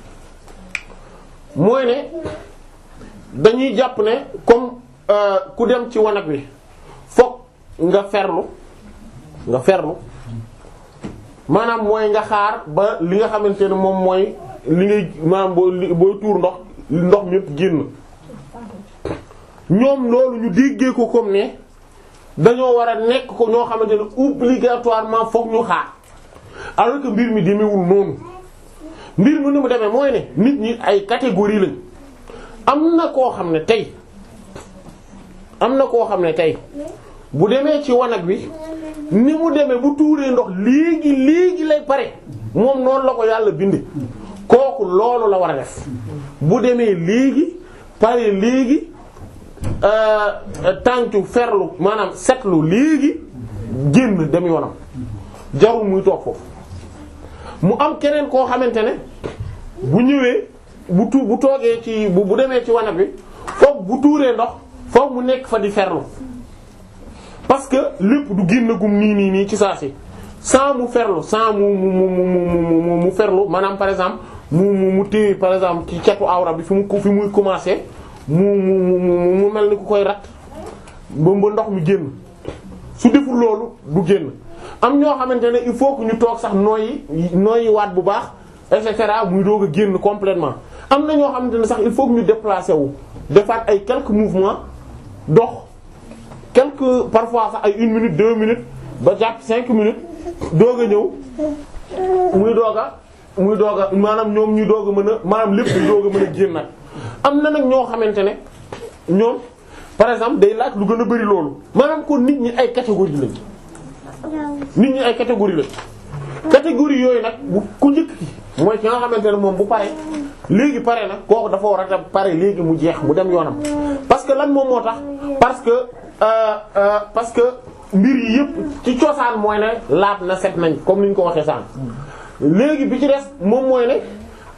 mooy ne dañuy jàpp ne comme ku dem ci wanag wi fokk nga ferlu nga ferlu maanaam mooy nga xaar ba li nga xamante ne moom mooy li ngay maanaam boo booy tuur ndox ndox mi yëpp génn ñoom loolu ñu déggee ko comme ne dañoo war a nekk ko ñoo xamante ne obligatoirement fokk ñu xaar alors que mbir mi demewul noonu mbir mi ni mu demee mooy ne nit ñi ay catégorie lañ am na koo xam ne tey am na koo xam ne tey bu demee ci wanag bi ni mu demee bu tuuree ndox léegi léegi lay pare moom noonu la ko yàlla bindi kooku loolu la war a def bu demee léegi pare léegi tàncu ferlu maanaam setlu léegi génn dem yoonam jarul muy toog foofu mu am keneen koo xamante ne bu ñëwee bu tu bu toogee ci bu bu demee ci wanag bi foofu bu tuuree ndox foofu mu nekk fa di ferlu parce que lépp du génnagum nii nii nii ci saa si sans mu ferlu sans mu mu mu mu mu mu ferlu maanaam par exemple mu mu mu téye par exemple ci cetu awra bi fi mu fi muy commencer mu mu mu mu mel ni ku koy rat ba ba ndox mi génn su deful loolu du génn am ñoo xamante ne il faut que ñu toog sax nooyi nooyi waat bu baax et cetera muy doog a génn complètement am na ñoo xamante ne sax il faut que ñu déplacer wu defaat ay quelques mouvements dox quelques parfois sax ay une minute deux minutes ba jàpp cinq minutes doog a ñëw muy doog a muy doog a maanaam ñoom ñu doog a mën a maanaam lépp ñu doog a mën a génn nag am na nag ñoo xamante ne ñoom par exemple day laaj lu gën a bari loolu maanaam kon nit ñi ay catégorie lañ nit ñi ay catégorie lañ catégorie yooyu nag bu ku njëkk ki mooy ki nga xamante ne moom bu pare léegi pare nag kooku dafa war a pare léegi mu jeex mu dem yoonam parce que lan moom moo tax parce que euh, euh, parce que mbir yi yëpp ci cosaan mooy ne laat na set nañ comme ni ñu ko waxee sànq léegi bi ci des moom mooy ne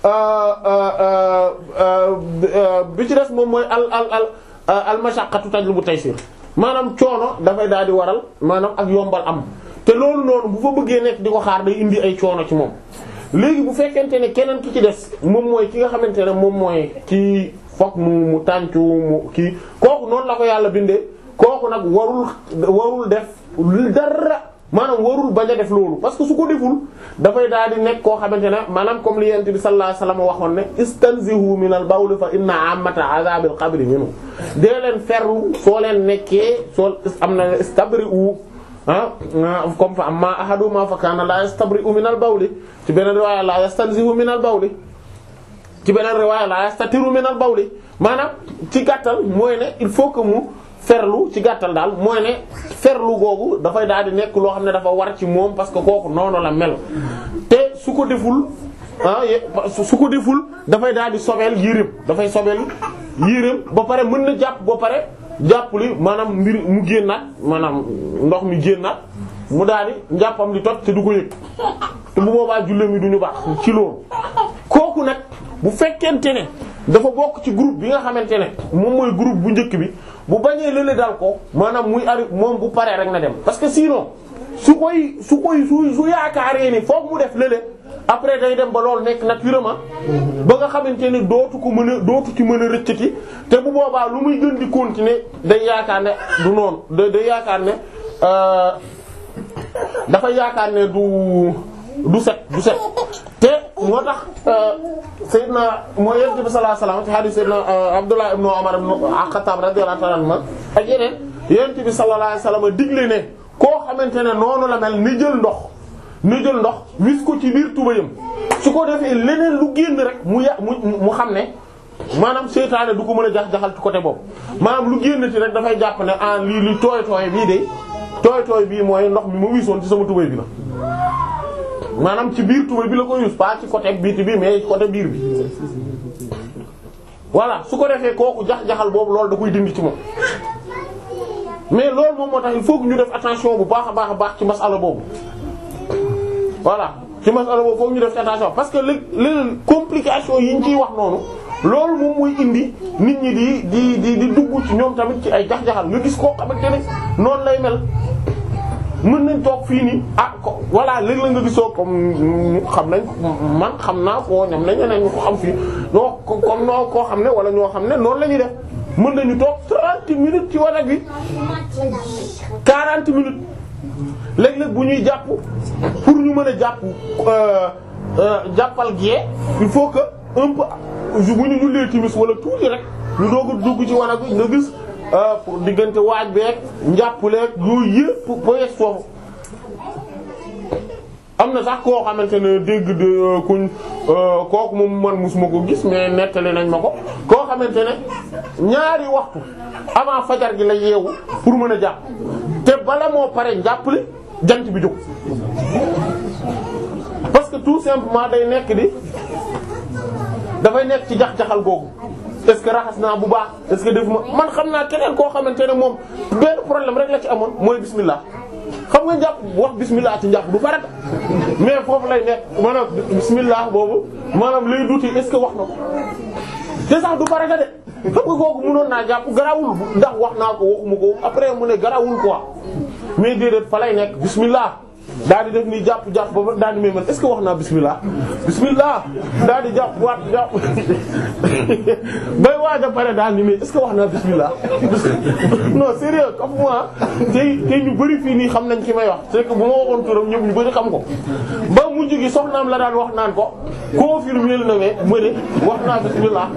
bi ci des moom mooy al al al al mashaqqatu tajlibu taysir maanaam coono dafay daal di waral maanaam ak yombal am te loolu noonu bu fa bëggee nekk di ko xaar day indi ay coono ci moom léegi bu fekkente ne keneen ki ci des moom mooy ki nga xamante ne moom mooy ki fokk mu mu tàncu mu kii kooku noonu la ko yàlla bindee kooku nag warul warul def dara maanaam warul bañ a def loolu parce que su ko deful dafay daal di nekk koo xamante ne maanaam comme li yent bi sallallahu alayhi wasallam waxoon ne istanzihu min al bawl fa inna amata azabil qabri minhu dee leen ferlu soo leen nekkee soo am na istabri'u ah comme fa amma ahaduma fa kana la yastabri'u min al bawli ci beneen riwaaya la yastanzihu min al bawli ci beneen riwaaya la yastatiru min al bawli maanaam ci gàttal mooy ne il faut que mu ferlu ci gàttal daal mooy ne ferlu googu dafay daal di nekk loo xam ne dafa war ci moom parce que kooku noonu la mel te su ko deful ah su ko deful dafay daal di sobeel yéreem dafay sobeel yéreem ba pare mën na jàpp ba pare jàpp li maanaam mbir mu génnaat maanaam ndox mi génnaat mu daal di njàppam di toj te du ko yëg te bu boobaa julleem yi du ñu baax ci loolu kooku nag bu fekkente ne dafa bokk ci groupe bi nga xamante ne moom mooy groupe bu njëkk bi bu bañee lële dal ko maanaam muy ari moom bu paree rek na dem parce que sinon su koy su koy su su yaakaaree ni foog mu def lële après day dem ba loolu nekk naturellement ba nga xamante ne dootu ko mën a dootu ci mën a rëccati te bu boobaa lu muy gën di continuer day yaakaar ne du noonu da day yaakaar ne dafa yaakaar ne du du set du set te moo tax Seydina mooy Yonent bi sallallahu alayhi wasallam ci hadith Seydina Abdullah ibn Umar ibn Khattab radiyallahu ta'ala anhu ak yeneen Yonent bi sallallahu alayhi wasallam digle ne koo xamante ne noonu la mel ni jël ndox ni jël ndox wis ko ci biir tubayam su ko defee leneen lu génn rek mu ya mu mu xam ne maanaam seytaane du ko mën a jax jaxal ci côté boobu maanaam lu génn ci rek dafay jàpp ne ah lii li tooy tooy bii de tooy tooy bii mooy ndox mi ma wisoon ci sama tubay bi la maanaam ci biir tubay bi la koy yus pas ci côté biiti bi mais ci côté biir bi voilà su ko defee kooku jax-jaxal boobu loolu da koy dindi ci moom mais loolu moom moo tax il faut que ñu def attention bu baax a baax a baax ci masala boobu voilà ci masala boobu foog ñu def attention parce que li leneen complication yi ñu ciy wax noonu loolu moom mooy indi nit ñi di di di di dugg ci ñoom tamit ci ay jax-jaxal nga gis koo xamante ne noonu lay mel mën nañ toog fii nii ah ko voilà léegi la nga gisoo comme xam nañ man xam naa koo ñam nañ ñeneen ñu ko xam fii ñoo comme noo koo xam ne wala ñoo xam ne noonu la ñuy def mën nañu toog 30 minutes ci wanag bi 40 minutes léeg-léeg bu ñuy jàpp pour ñu mën a jàpp jàppal gée il faut que un peu bu ñu jullee timis wala tuuti rek ñu doog a dugg ci wanag bi nga gis pour diggante waaj beeg njàppaleeg yooyu yëpp poyes foofu am na sax koo xamante ne dégg de kuñ kooku moom man musuma ko gis mais nettali nañ ma ko koo xamante ne ñaari waxtu avant fajar gi la yeewu pour mën a jàpp te bala moo pare njàppale jant bi jóg parce que tout simplement day nekk di dafay nekk ci jax-jaxal googu est-ce que raxas naa bu baax est-ce que def ma man xam naa keneen koo xamante ne moom benn problème rek la ci amoon mooy bismillah xam nga njàpp wax bismillah ci njàpp du farata mais foofu lay nekk maanaam bismillah boobu maanaam lay duti est-ce que wax na ko te sax du farata de xam nga kooku mënoon naa jàpp garawul ndax wax naa ko waxuma ko après mu ne garawul quoi mais déedéet fa lay nekk bismillah daal di def ni jàpp jàpp ba daal di may man est-ce que wax naa bismillah bismillah daal di jàpp waat jàpp bay waaj a pare daal ni mais est-ce que wax naa bismillah non sérieux comme moi tey tey ñu bari fii nii xam nañ ki may wax c'est que bu ma waxoon turam ñëpp ñu bari xam ko ba mujj gi soxnaam la daan wax naan ko confirmer na ne ma ne wax naa bismillah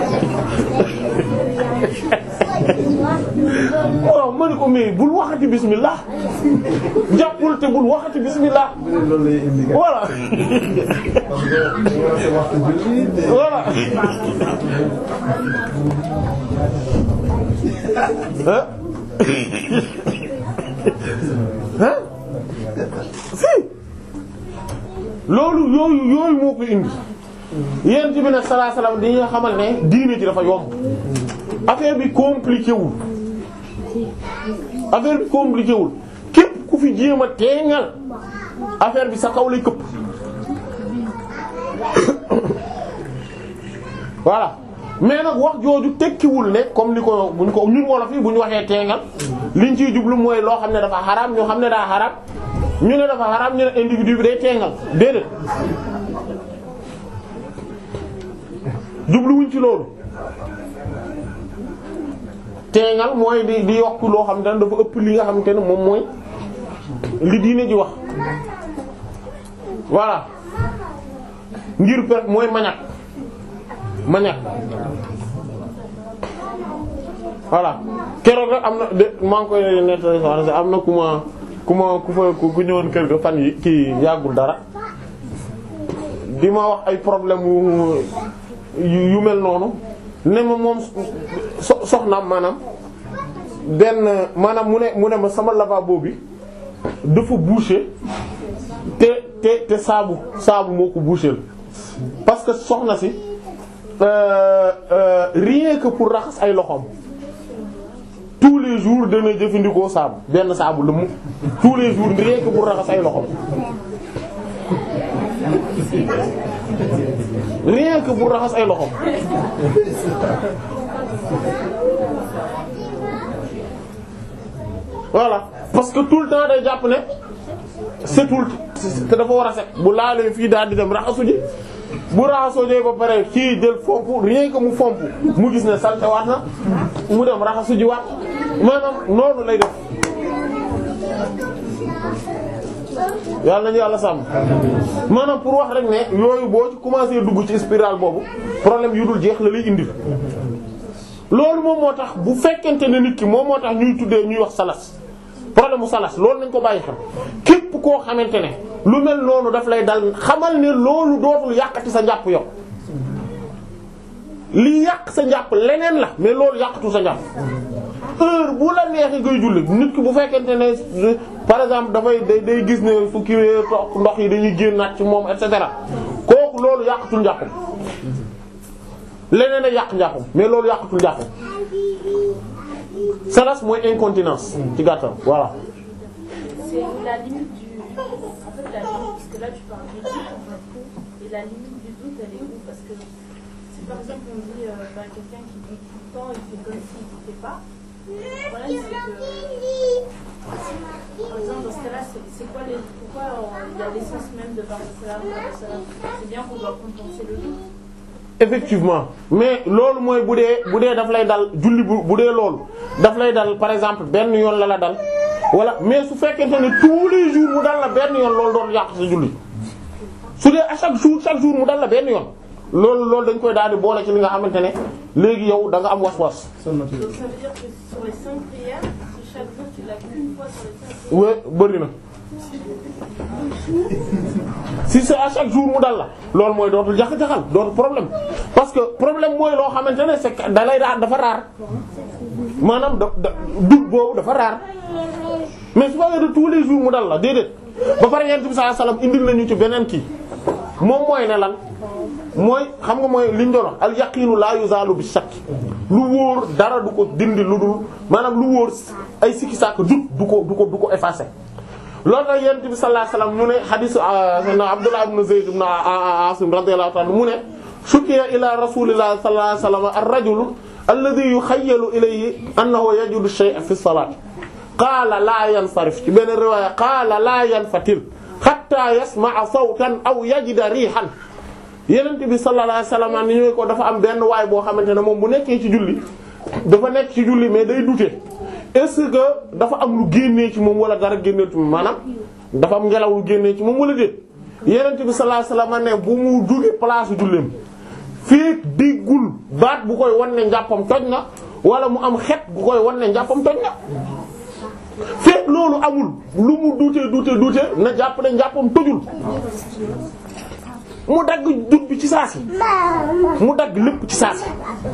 waaw ma ne ko mais bul waxati bismillah jàppul te bul waxati bismillah loolu lay indi voilà voilà ah ah si loolu yooyu yooyu moo ko indi yéen ci bi nag sallallahu alayhi wasallam di nga xamal ne diine ji dafa yomb affaire bi compliqué wul affaire bi compliqué wul képp ku fi jéem a teeŋal affaire bi sa kaw lay këpp voilà mais nag wax jooju tekkiwul ne comme ni ko buñ ko ñun wolof yi bu ñu waxee teeŋal liñ ciy jublu mooy loo xam ne dafa xaraam ñu xam ne daa xaraam ñu ne dafa xaraam ñu ne individu bi day teeŋal déedéet jubluwuñ ci loolu teengal mooy di di yokk loo xam ne dafa ëpp li nga xamante ne moom mooy li diine ji wax voilà ngir per mooy mañak mañak voilà keroog rek am na de maa ngi koy nettali soxna am na ku ma ku ma ku fa ku ñëwoon kër ga fan yi kii yàggul dara di ma wax ay problème yu yu mel noonu ne ma moom so soxnaam maanaam benn maanaam mu ne mu ne ma sama lavabo bi dafa bouché te te te saabu saabu moo ko bouché parce que soxna si euh, euh, rien que pour raxas ay loxoom tous les jours dana jëfandikoo saabu benn saabu la mu tous les jours rien que pour raxas ay loxoom rien que pour raxas ay loxoom voilà parce que tout le temps day jàpp ne setul te dafa war a set bu laalee fii daal di dem raxasu ji bu raxasoo jee ba pare kii jël fomp rien que mu fomp mu gis ne salte waat na mu dem raxasu ji waat maanaam noonu lay def yàlla nañu yàlla sàmm maanaam pour wax rek ne yooyu boo ci commencé dugg ci spirale boobu problème yu dul jeex la lay indi loolu moom moo tax bu fekkente ne nit ki moom moo tax ñuy tuddee ñuy wax salas problème mu salas loolu nañ ko bàyyi xel képp koo xamante ne lu mel noonu daf lay dal xamal ne loolu dootul yàqati sa njàpp yow li yàq sa njàpp leneen la mais loolu yàqatu sa njàpp heure bu la neexee ngay julli nit ki bu fekkente ne par exemple dafay day day gis ne fu kiiwee toog ndox yi dañuy génnaat ci moom et cetera kooku loolu yàqatul njàppam leneen a yàq njàppam mais loolu yàqatul njàppam salas mooy incontinence ci gàttal voilà. C'est la limite du. En fait, la limite, parce que là, tu parles du doute, et la limite du doute, elle est où Parce que si par exemple on dit euh, bah, quelqu'un qui doute tout le temps, il fait comme s'il ne doutait pas. Le problème, c'est que. Par exemple, dans ce cas-là, c'est c'est quoi les. Pourquoi euh, il y a l'essence même de parler de cela C'est bien qu'on doit compenser le doute. effectivement mais loolu mooy bu dee bu dee daf lay dal julli bu bu dee loolu daf lay dal par exemple benn yoon la la dal wala mais su fekkente ne tous les jours mu dal la benn yoon loolu doon yàq sa julli su dee à chaque jour chaque jour mu dal la benn yoon loolu loolu dañ koy daal di boole ci li nga xamante ne léegi yow da nga am was-was. Donc ça veut dire que sur les 5 prières, si chaque jour tu l'as qu'une fois sur les 5 prières, we bëri na si c'est à chaque jour mu dal la loolu mooy dootul jax-jaxal dootul problème parce que problème mooy loo xamante ne c'est que da lay daan dafa raar maanaam da da dut boobu dafa raar mais su fekkee de tous les jours mu dal la déedéet ba pare yent bi sallallahu alayhi wasallam indil nañu ci beneen kii moom mooy ne lan mooy xam nga mooy liñ doon wax al yaqinu la yuzalu bi shakk lu wóor dara du ko dindi lu dul maanaam lu wóor ay sikki sàkk dut du ko du ko du ko effacer loolu nag yonent bi sallallahu alayhi wasallam ñu ne hadith sayyidina Abdullah ibn Zayd ibn Asim radiyallahu ta'ala mu ne shukiya ila rasulillahi sallallahu alayhi wasallam ar-rajulu alladhi yukhayyalu ilayhi annahu yajidu shay'an fi as-salat qaala la yansarif ci benn riwaaya qaala la yanfatil hatta yasma'a sawtan aw yajida rihan yonent bi sallallahu alayhi wasallam ni ñu ko dafa am benn waay boo xamante ne moom bu nekkee ci julli dafa nekk ci julli mais day douter est-ce que dafa am lu génnee ci moom wala dara génnee ci moom maanaam dafa am ngelaw lu génnee ci moom wala déet yenent bi sallallahu alayhi wasallam ne bu mu jóge place julleem fii déggul baat bu koy wan ne njàppam toj na wala mu am xet bu koy wan ne njàppam toj na fekk loolu amul lu mu duute duute duute na jàpp ne njàppam tojul mu dagg dut bi ci saasi mu dagg lépp ci saasi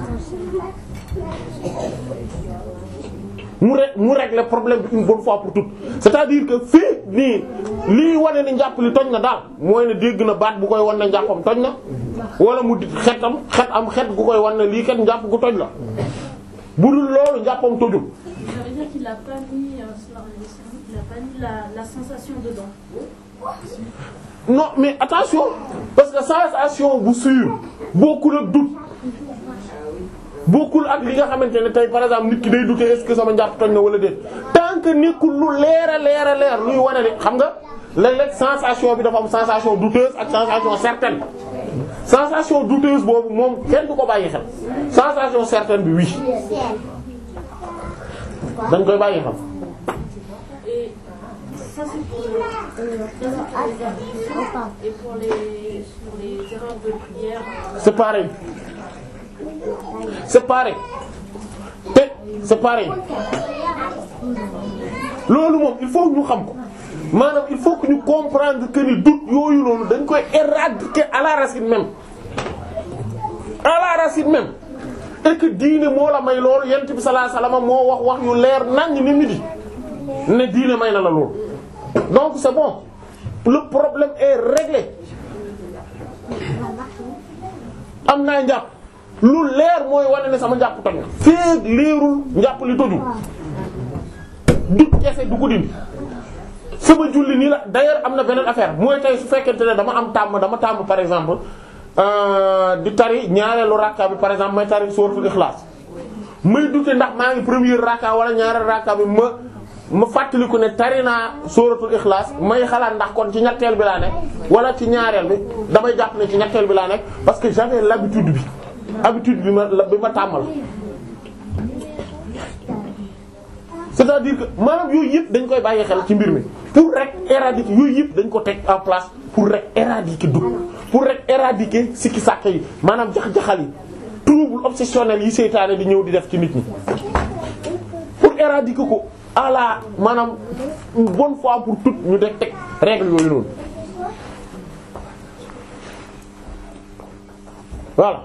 mu ré mu régler problème bi une bonne fois pour toutes c'est-à-dire que fii nii lii wane ne njàpp li toj na daal mooy ne dégg na baat bu koy wan ne njàppam toj na wala mu di xetam xet am xet gu koy wan ne lii kat njàpp gu toj la bu dul loolu njàppam tojul. ça veut dire qu'il a pas mis, euh, sur les cerveaux, il a pas mis la, la sensation dedans. non mais attention parce que sensation bu sûr bokkul ak doute bokkul ak li nga xamante ne tey par exemple nit ki day douter est-ce que sama njàpp toj na wala déet tant que nekkul lu leer a leer a leer luy wane ne xam nga léeg-léeg sensation bi dafa am sensation douteuse ak sensation certaine sensation douteuse boobu moom kenn du ko bàyyi xel sensation certaine bi oui dañ koy bàyyi xel Et ça c'est pour les, ça, c'est pour les ablutions et pour les, pour les erreurs de prière. euh, c'est pareil c'est pareil te c'est pareil loolu moom il faut ñu xam ko maanaam il faut que ñu comprendre que ni doute yooyu noonu dañ koy éradiquer à la racine même à la racine même et que diine moo la may loolu yent bi sallallahu alayhi wasallam moo wax wax yu leer naññ ni nit yi ne diine may na la loolu donc c'est bon le problème est réglé am naa njàpp lu leer mooy wane ne sama njàpp toj na feeg leerul njàpp li tojul dut kese du ko dindi sama julli nii la d'ailleurs am na beneen affaire mooy tey su fekkente ne dama am tàmm dama tàmm par exemple euh, di tari ñaareelu rakka bi par exemple may tari suratul ikhlas may dute ndax maa ngi première rakka wala ñaareel rakka bi ma ma fàttaliku ne tari naa suratul ikhlas may xalaat ndax kon ci ñetteel bi laa nekk wala ci ñaareel bi damay jàpp ne ci ñetteel bi laa nekk parce que j'avais l'habitude bi habitude bi ma la bi ma tàmmal c'est-à-dire que maanaam yooyu yëpp dañ koy bàyyi xel ci mbir mi pour rek éradiquer yooyu yëpp dañ ko teg en place pour rek éradiquer dugg pour rek éradiquer sikki sàkk yi maanaam jax-jaxal yi trouble obsessionnel yi seytaane di ñëw di def ci nit ñi pour éradiquer ko à la maanaam une bonne fois pour toutes ñu deg teg règle yooyu noonu voilà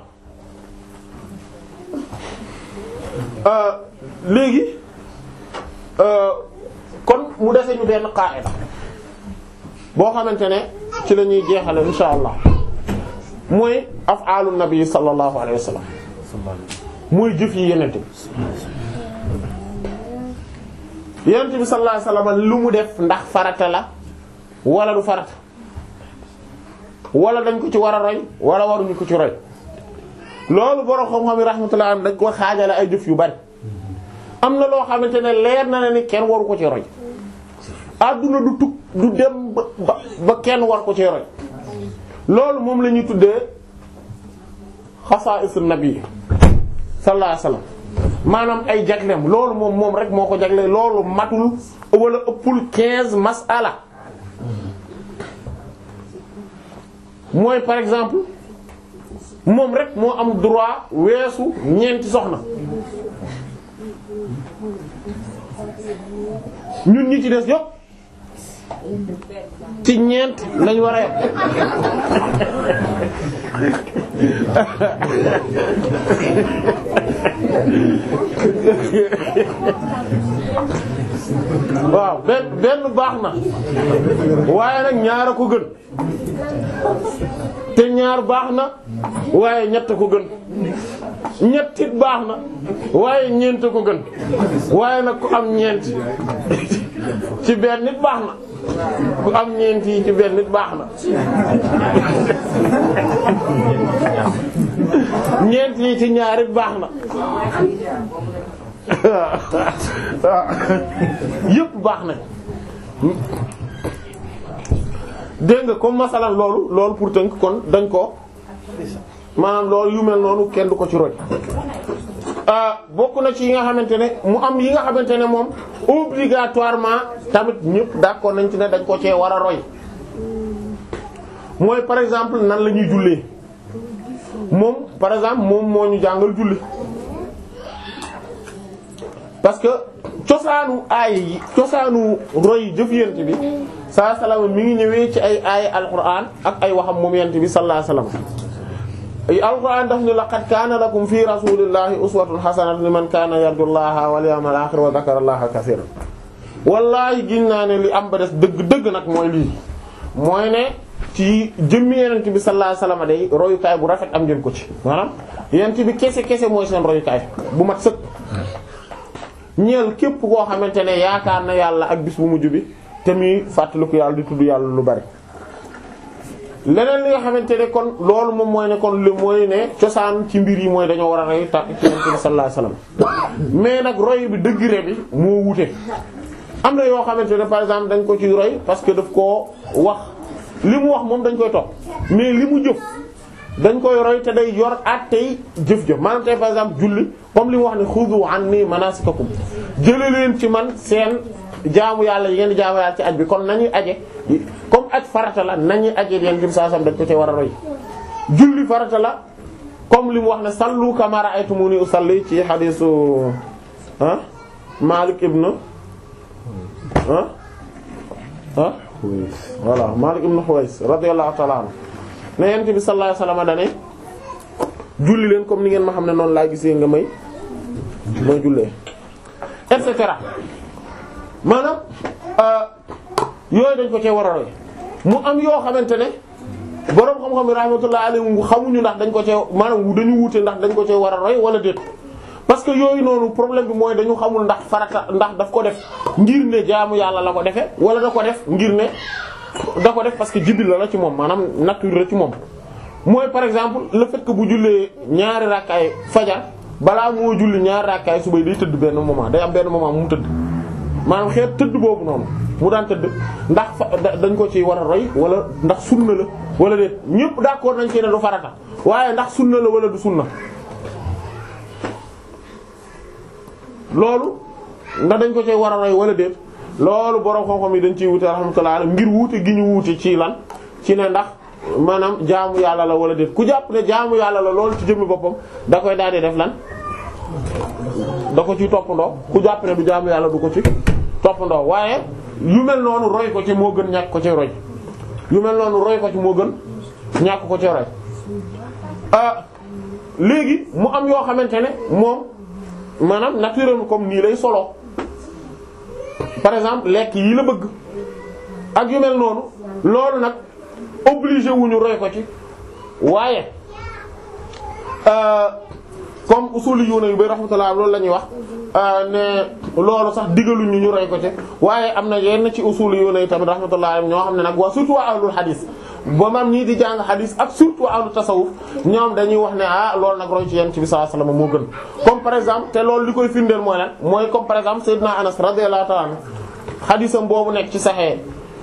euh, léegi euh, kon mu dese ñu benn qaida boo xamante ne ci la ñuy jeexale insha allah mooy af'aalu nabi sallallahu alayhi wa sallam mooy jëf yi yenente bi yenente bi sallallahu alayhi wa sallam lu mu def ndax farata la wala du farata wala dañ ko ci war a roy wala waruñu ko ci roy loolu borom xam-xam yi rahmatullah am dañ ko xaajale ay jëf yu bari am na loo xamante ne leer na ne ni kenn waru ko ci roy adduna du tug du dem ba ba ba kenn war ko ci roy loolu moom la ñuy tuddee xasaa'is nabi sallallahu alayhi wasallam maanaam ay jagleem loolu moom moom rek moo ko jagle loolu matul wala ëppul quinze masala mooy par exemple moom rek moo am droit weesu ñeenti soxna ñun ñi ci des yëpp ci ñeent lañ war a yem waaw benn benn baax na waaye nag ñaar a ko gën te ñaar baax na waaye ñett ko gën ñett it baax na waaye ñeent ko gën waaye nag ku am ñeent ci benn nit baax na ku am ñeent yi ci benn nit baax na ñeent yi ci ñaar it baax na yëpp baax na dégg nga comme masalan loolu loolu pour tënk kon dañ ko maanaam loolu yu mel noonu kenn du ko ci roy bokk na ci yi nga xamante ne mu am yi nga xamante ne moom obligatoirement tamit ñëpp d'accord nañ ci ne dañ ko cee war a roy mooy par exemple nan la ñuy jullee moom par exemple moom moo ñu jàngal julli parce que cosaanu aay yi cosaanu roy jëf yent bi saa salaam mi ngi ñëwee ci ay aay alquran ak ay waxam moom yent bi sallallahu alayhi wasallam ay alquran daf ni laqad kaana lakum fi rasulillahi uswatun hasanatun liman kaana yarju llaha wal yawmal akhir wa dhakara allaha kaseeran wallaahi gin naa ne li am ba des dëgg dëgg nag mooy lii mooy ne ci jëmmi yenent bi sallallahu alayhi wasallam day royukaay bu rafet am ngeen ko ci maanaam yenent bi kese kese mooy seen royukaay bu mat sëkk ñeel képp koo xamante ne yaakaar na yàlla ak bis bu mujj bi te muy fàttaliku yàlla di tudd yàlla lu bari leneen li nga xamante ne kon loolu moom mooy ne kon li mooy ne cosaan ci mbir yi mooy dañoo war a roy ta ci Yonent bi sallallahu alayhi wasallam mais nag roy bi degré bi moo wute am na yoo xamante ne par exemple dañ ko ci roy parce que daf koo wax li mu wax moom dañ koy topp mais li mu jëf dañ koy roy te day yor attey jëf jëf maanaam tey par exemple julli comme li mu wax ne xudu anni manasikakum jële leen ci man seen jaamu yàlla yi ngeen di jaamu yàlla ci aj bi kon nañuy aje comme aj farata la nañuy aje yeen tim saa sam dañ ko ci war a roy julli farata la comme li mu wax ne sallu kama ra'aytumuni usalli ci xadiisu ah Malik ibn ah ah voilà Malik ibn Huways radiyallahu ta'ala anhu ne yent bi sallallahu alayhi wasallam dane julli leen comme ni ngeen ma xam ne noonu laa gisee nga may may jullee et cetera maanaam yooyu dañ ko cee war a roy mu am yoo xamante ne boroom xam-xam yi rahmatullahi alayhim xamuñu ndax dañ ko cee maanaam dañu wuute ndax dañ ko cee war a roy wala déet parce que yooyu noonu problème bi mooy dañu xamul ndax farata ndax daf ko def ngir ne jaamu yàlla la ko defee wala da ko def ngir ne da ko def parce que jibil la la ci moom maanaam nature la ci moom mooy par exemple le fait que bu jullee ñaari rakkaay fajar balaa moo julli ñaari rakkaay suba day tëdd benn moment day am benn moment mu tëdd maanaam xeet tëdd boobu noonu mu daan tëdd ndax fa dañ ko ci war a roy wala ndax sunna la wala déet ñëpp d'accord nañ ci ne du farata waaye ndax sunna la wala du sunna loolu ndax dañ ko ci war a roy wala déet loolu borom xam-xam yi dañ ciy wute rahmatullah alayhi ngir wuute gi ñu wuute ci lan ci ne ndax maanaam jaamu yàlla la wala déet ku jàpp ne jaamu yàlla la loolu ci jëmmi boppam da koy daal di def lan da ko ci toppandoo ku jàpp ne du jaamu yàlla du ko ci toppandoo waaye yu mel noonu roy ko ci moo gën ñàkk ko ci roy yu mel noonu roy ko ci moo gën ñàkk ko ci roy ah léegi mu am yoo xamante ne moom maanaam naturel comme nii lay solo par exemple lekk yi la bëgg ak yu mel noonu loolu nag obligé wuñu roy ko ci waaye comme usuli yu yu bay rahmatullah loolu la ñuy wax ne loolu sax digaluñu ñu roy ko ci waaye am na yenn ci usuli yu yi tamit rahmatullah ñoo xam ne nag waa surtout waa ahlul hadis ba mam ñii di jàng hadis ak surtout ahlu tasawuf ñoom dañuy wax ne ah loolu nag roy ci yent bi sallallahu alayhi wasallam moo gën comme par exemple te loolu li koy firndeel mooy lan mooy comme par exemple Seydina Anas radiyallahu ta'ala anhu hadisam boobu nekk ci Sahih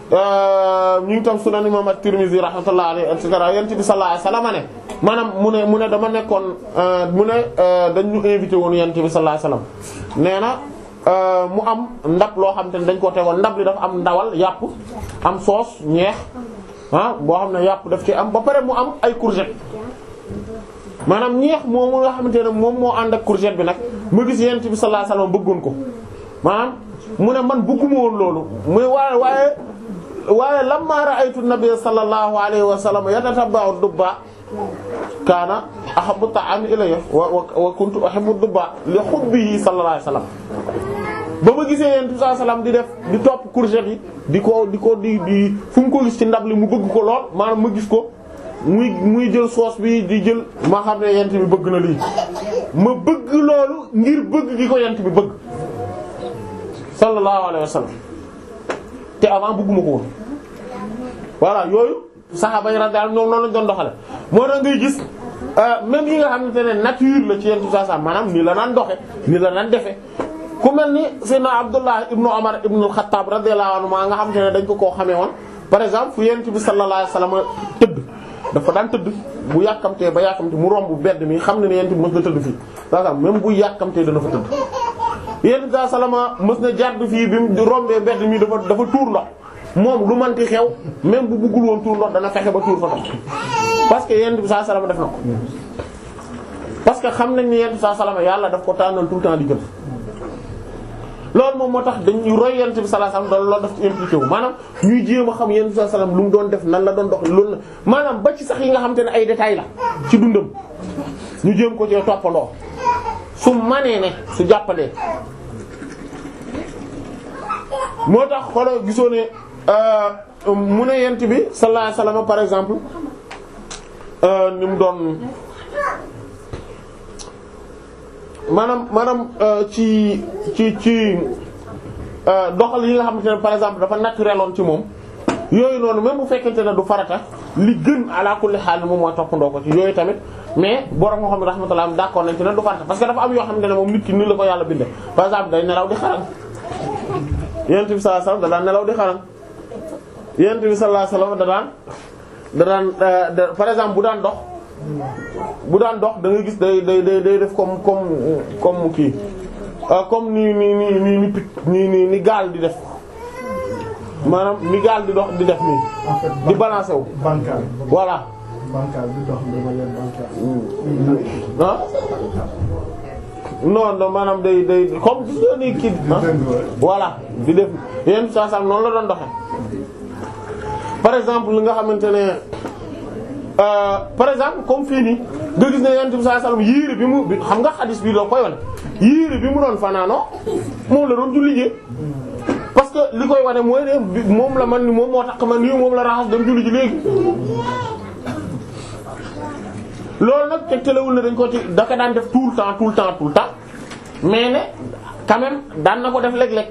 ñu ngi tam sunan imam at-Tirmidhi rahmatullahi alayhi et cetera yent bi sallallahu alayhi wasallam ne maanaam mu ne mu ne dama nekkoon mu ne dañ ñu invité woon yent bi sallallahu alayhi wasallam nee na mu am ndab loo xam te ne dañ ko tegoon ndab li dafa am ndawal yàpp am soos ñeex ah boo xam ne yàpp daf ci am ba pare mu am ay courgette maanaam ñeex moomu nga xamante ne moom moo ànd ak courgette bi nag ma gis yent bi sallallahu alayhi wasallam bëggoon ko maanaam mu ne man bëgguma woon loolu muy waaye waaye waaye lamma ra'aytu nabiyya sallallahu alayhi wa sallam yatatabba'u dubba kaana ahabbu ta'ami ilayya wa wa kuntu uhibbu dubba li hubbihi sallallahu alayhi wa sallam ba ma gisee yent bi sallallahu alayhi wa sallam di def di topp courgette yi di ko di ko di di fu mu ko gis ci ndab li mu bëgg ko lool maanaam ma gis ko muy muy jël sauce bi di jël ma xam ne yent bi bëgg na lii ma bëgg loolu ngir bëgg gi ko yent bi bëgg sallallahu alayhi wa sallam te avant bëgguma ko woon voilà yooyu saxaaba yi radiyallahu ñoom noonu lañ doon doxale moo tax ngay gis même yi nga xamante ne nature la ci yent bi saa maanaam nii la naan doxe nii la naan defe ku mel ni Seydina Abdullah ibnu Umar ibnu al-Khattab radiyallahu anhu maa nga xamante ne dañ ko koo xamee woon par exemple fu yent bi sallallahu alayhi wa sallam tëdd dafa daan tëdd bu yàkkamtee ba yàkkamte mu romb bedd mi xam ne ne yent bi mës na tëdd fii saa même bu yàkkamtee dana fa tëdd yent bi salama mës na jàdd fii bi mu rombee bedd mi dafa dafa tuur ndox moom lu manti xew même bu buggul woon tuur ndox dana fexe ba tuur fa ndox parce que yent bi saa salama def na ko parce que xam nañ ni yent bi saa salama yàlla daf ko tànnal tout le temps di gën loolu moom moo tax dañuy roy yent bi sallallahu alayhi wasallam loolu daf ci impliqué wu maanaam ñuy jéem a xam yent bi sallallahu alayhi wasallam lu mu doon def nan la doon dox loolu la maanaam ba ci sax yi nga xam te ne ay détails la ci dundam ñu jéem ko ci toppandoo su manee ne su jàppalee moo tax xoolal gisoo ne mu ne yent bi sallallahu alayhi wasallam par exemple ni mu doon maanaam maanaam ci ci ci doxal yi nga xamante ne par exemple dafa naturel woon ci moom yooyu noonu même bu fekkente ne du farata li gën ala kulli xaal moom mooy toppandoo ko ci yooyu tamit mais borom moo xam ne rahmatullah am d'accord nañ ci ne du farata parce que dafa am yoo xamante ne moom nit ki ni la ko yàlla bindee par exemple day nelaw di xaran yonent bi sallallahu alayhi wasallam da daan nelaw di xaran yonent bi sallallahu alayhi wasallam da daan da daan par exemple bu daan dox bu daan dox da ngay gis day day day day def comme comme comme kii ah, comme ni ni ni ni ni picc ni ni ni gaal di def maanaam ni gaal di dox di def nii en fait di balancer wu bancal voilà bancal bi dox dama leen bancal ah non non maanaam day day comme gis nga ni kii ah voilà di def yenn saa saa noonu la doon doxee par exemple li nga xamante ne euh, par exemple comme fii nii nga gis ne yenn saa saa yéere bi mu bi xam nga xadis bi doo koy wane yéere bi mu doon fanaanoo moom la doon julli ji parce que li koy wane mooy ne bi- moom la man ni moom moo tax man nii moom la raxas dem julli ji léegi. loolu nag tegtalewul ne dañ ko ci daka daan def tout le temps tout le temps tout le temps mais ne quand même daan na ko def léeg-léeg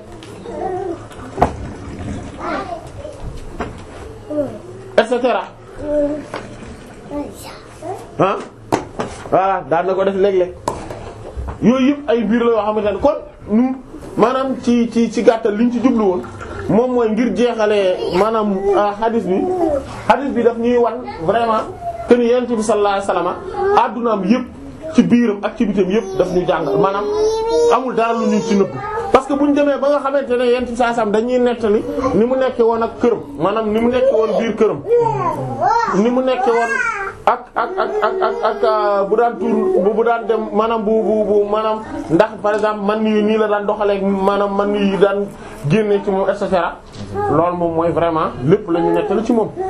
et cetera ah voilà daan na ko def léeg-léeg yooyu yëpp ay mbir la yoo xamante ne kon nu maanaam ci ci ci gàttal liñ ci jublu woon moom mooy ngir jeexalee maanaam ah, hadith bi hadith bi daf ñuy wan vraiment que ni yonent bi sallallahu alayhi wasallam addunaam yëpp ci biiram ak ci bitam yëpp daf ñu jàngal maanaam amul dara lu ñu ci nëbb parce que bu ñu demee ba nga xamante ne yonent bi sallallahu alayhi wasallam dañuy nettali ni mu nekkee woon ak këram maanaam ni mu nekkee woon biir këram ni mu nekkee woon ak ak ak ak ak ak euh, bu daan tuur bu bu daan dem maanaam bu bu bu maanaam ndax par exemple man nii nii la daan doxalee maanaam man nii daan génne ci moom et cetera loolu moom mooy vraiment lépp la ñu nettali ci moom.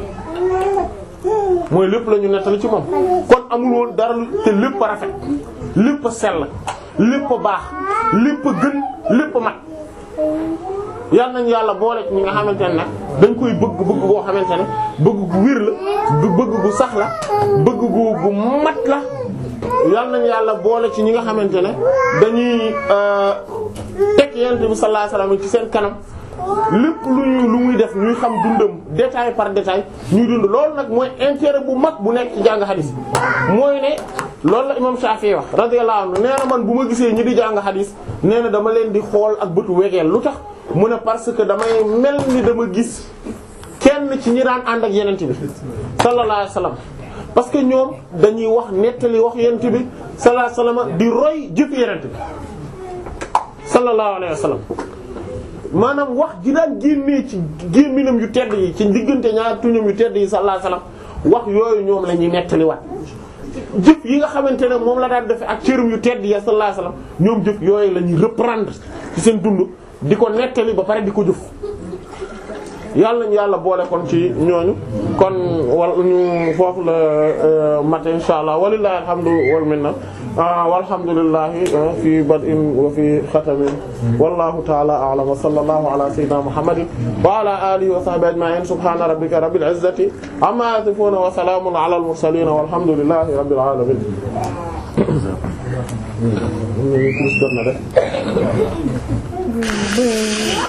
mooy lépp la ñu nettali ci moom kon amul woon dara lu te lépp a rafet lépp a sell lépp a baax lépp a gën lépp a mat yal nañu yàlla boole ci ñi nga xamante ne nag dañ koy bëgg bëgg boo xamante ne bëgg gu wér la du bëgg gu sax la bëgg gu gu mat la yal nañu yàlla boole ci ñi nga xamante ne dañuy euh, teg yonent bi sallallahu alayhi wasallam ci seen kanam lépp lu ñu lu muy def ñuy xam dundam détail par détail ñuy dund loolu nag mooy intérêt bu mag bu nekk ci jàng xadis mooy ne loolu la imam Shafi'i wax radiyallahu anhu nee na man bu ma gisee ñi di jàng xadis nee na dama leen di xool ak bëtu wegeel lu tax mu ne parce que damay mel ni dama gis kenn ci ñi daan ànd ak yenent bi sallallahu alayhi wasallam parce que ñoom dañuy wax nettali wax yenent bi sallallahu alayhi wasallam di roy jëf yenent bi sallallahu alayhi wasallam maanaam wax ji daan génnee ci gémminam yu tedd yi ci diggante ñaar tuñam yu tedd yi sallallahu alayhi wasallam wax yooyu ñoom la ñuy nettaliwaat jëf yi nga xamante ne moom la daan defe ak cërum yu tedd ya sallallahu alayhi wasallam ñoom jëf yooyu la ñuy reprendre ci seen dund di ko nettali ba pare di ko jëf yàlla nañu yàlla boole kon ci ñooñu kon wal ñu foofu la mat insha allah walillahi alhamdu wal minna walhamdulillahi fi bad'in wa fi khatamin wallahu ta'ala a'lam wa sallallahu ala sayyidina muhammadin wa ala alihi wa sahbihi ajma'in subhana rabbika rabbil izzati amma yasifun wa salamun ala al mursalin walhamdulillahi rabbil alamin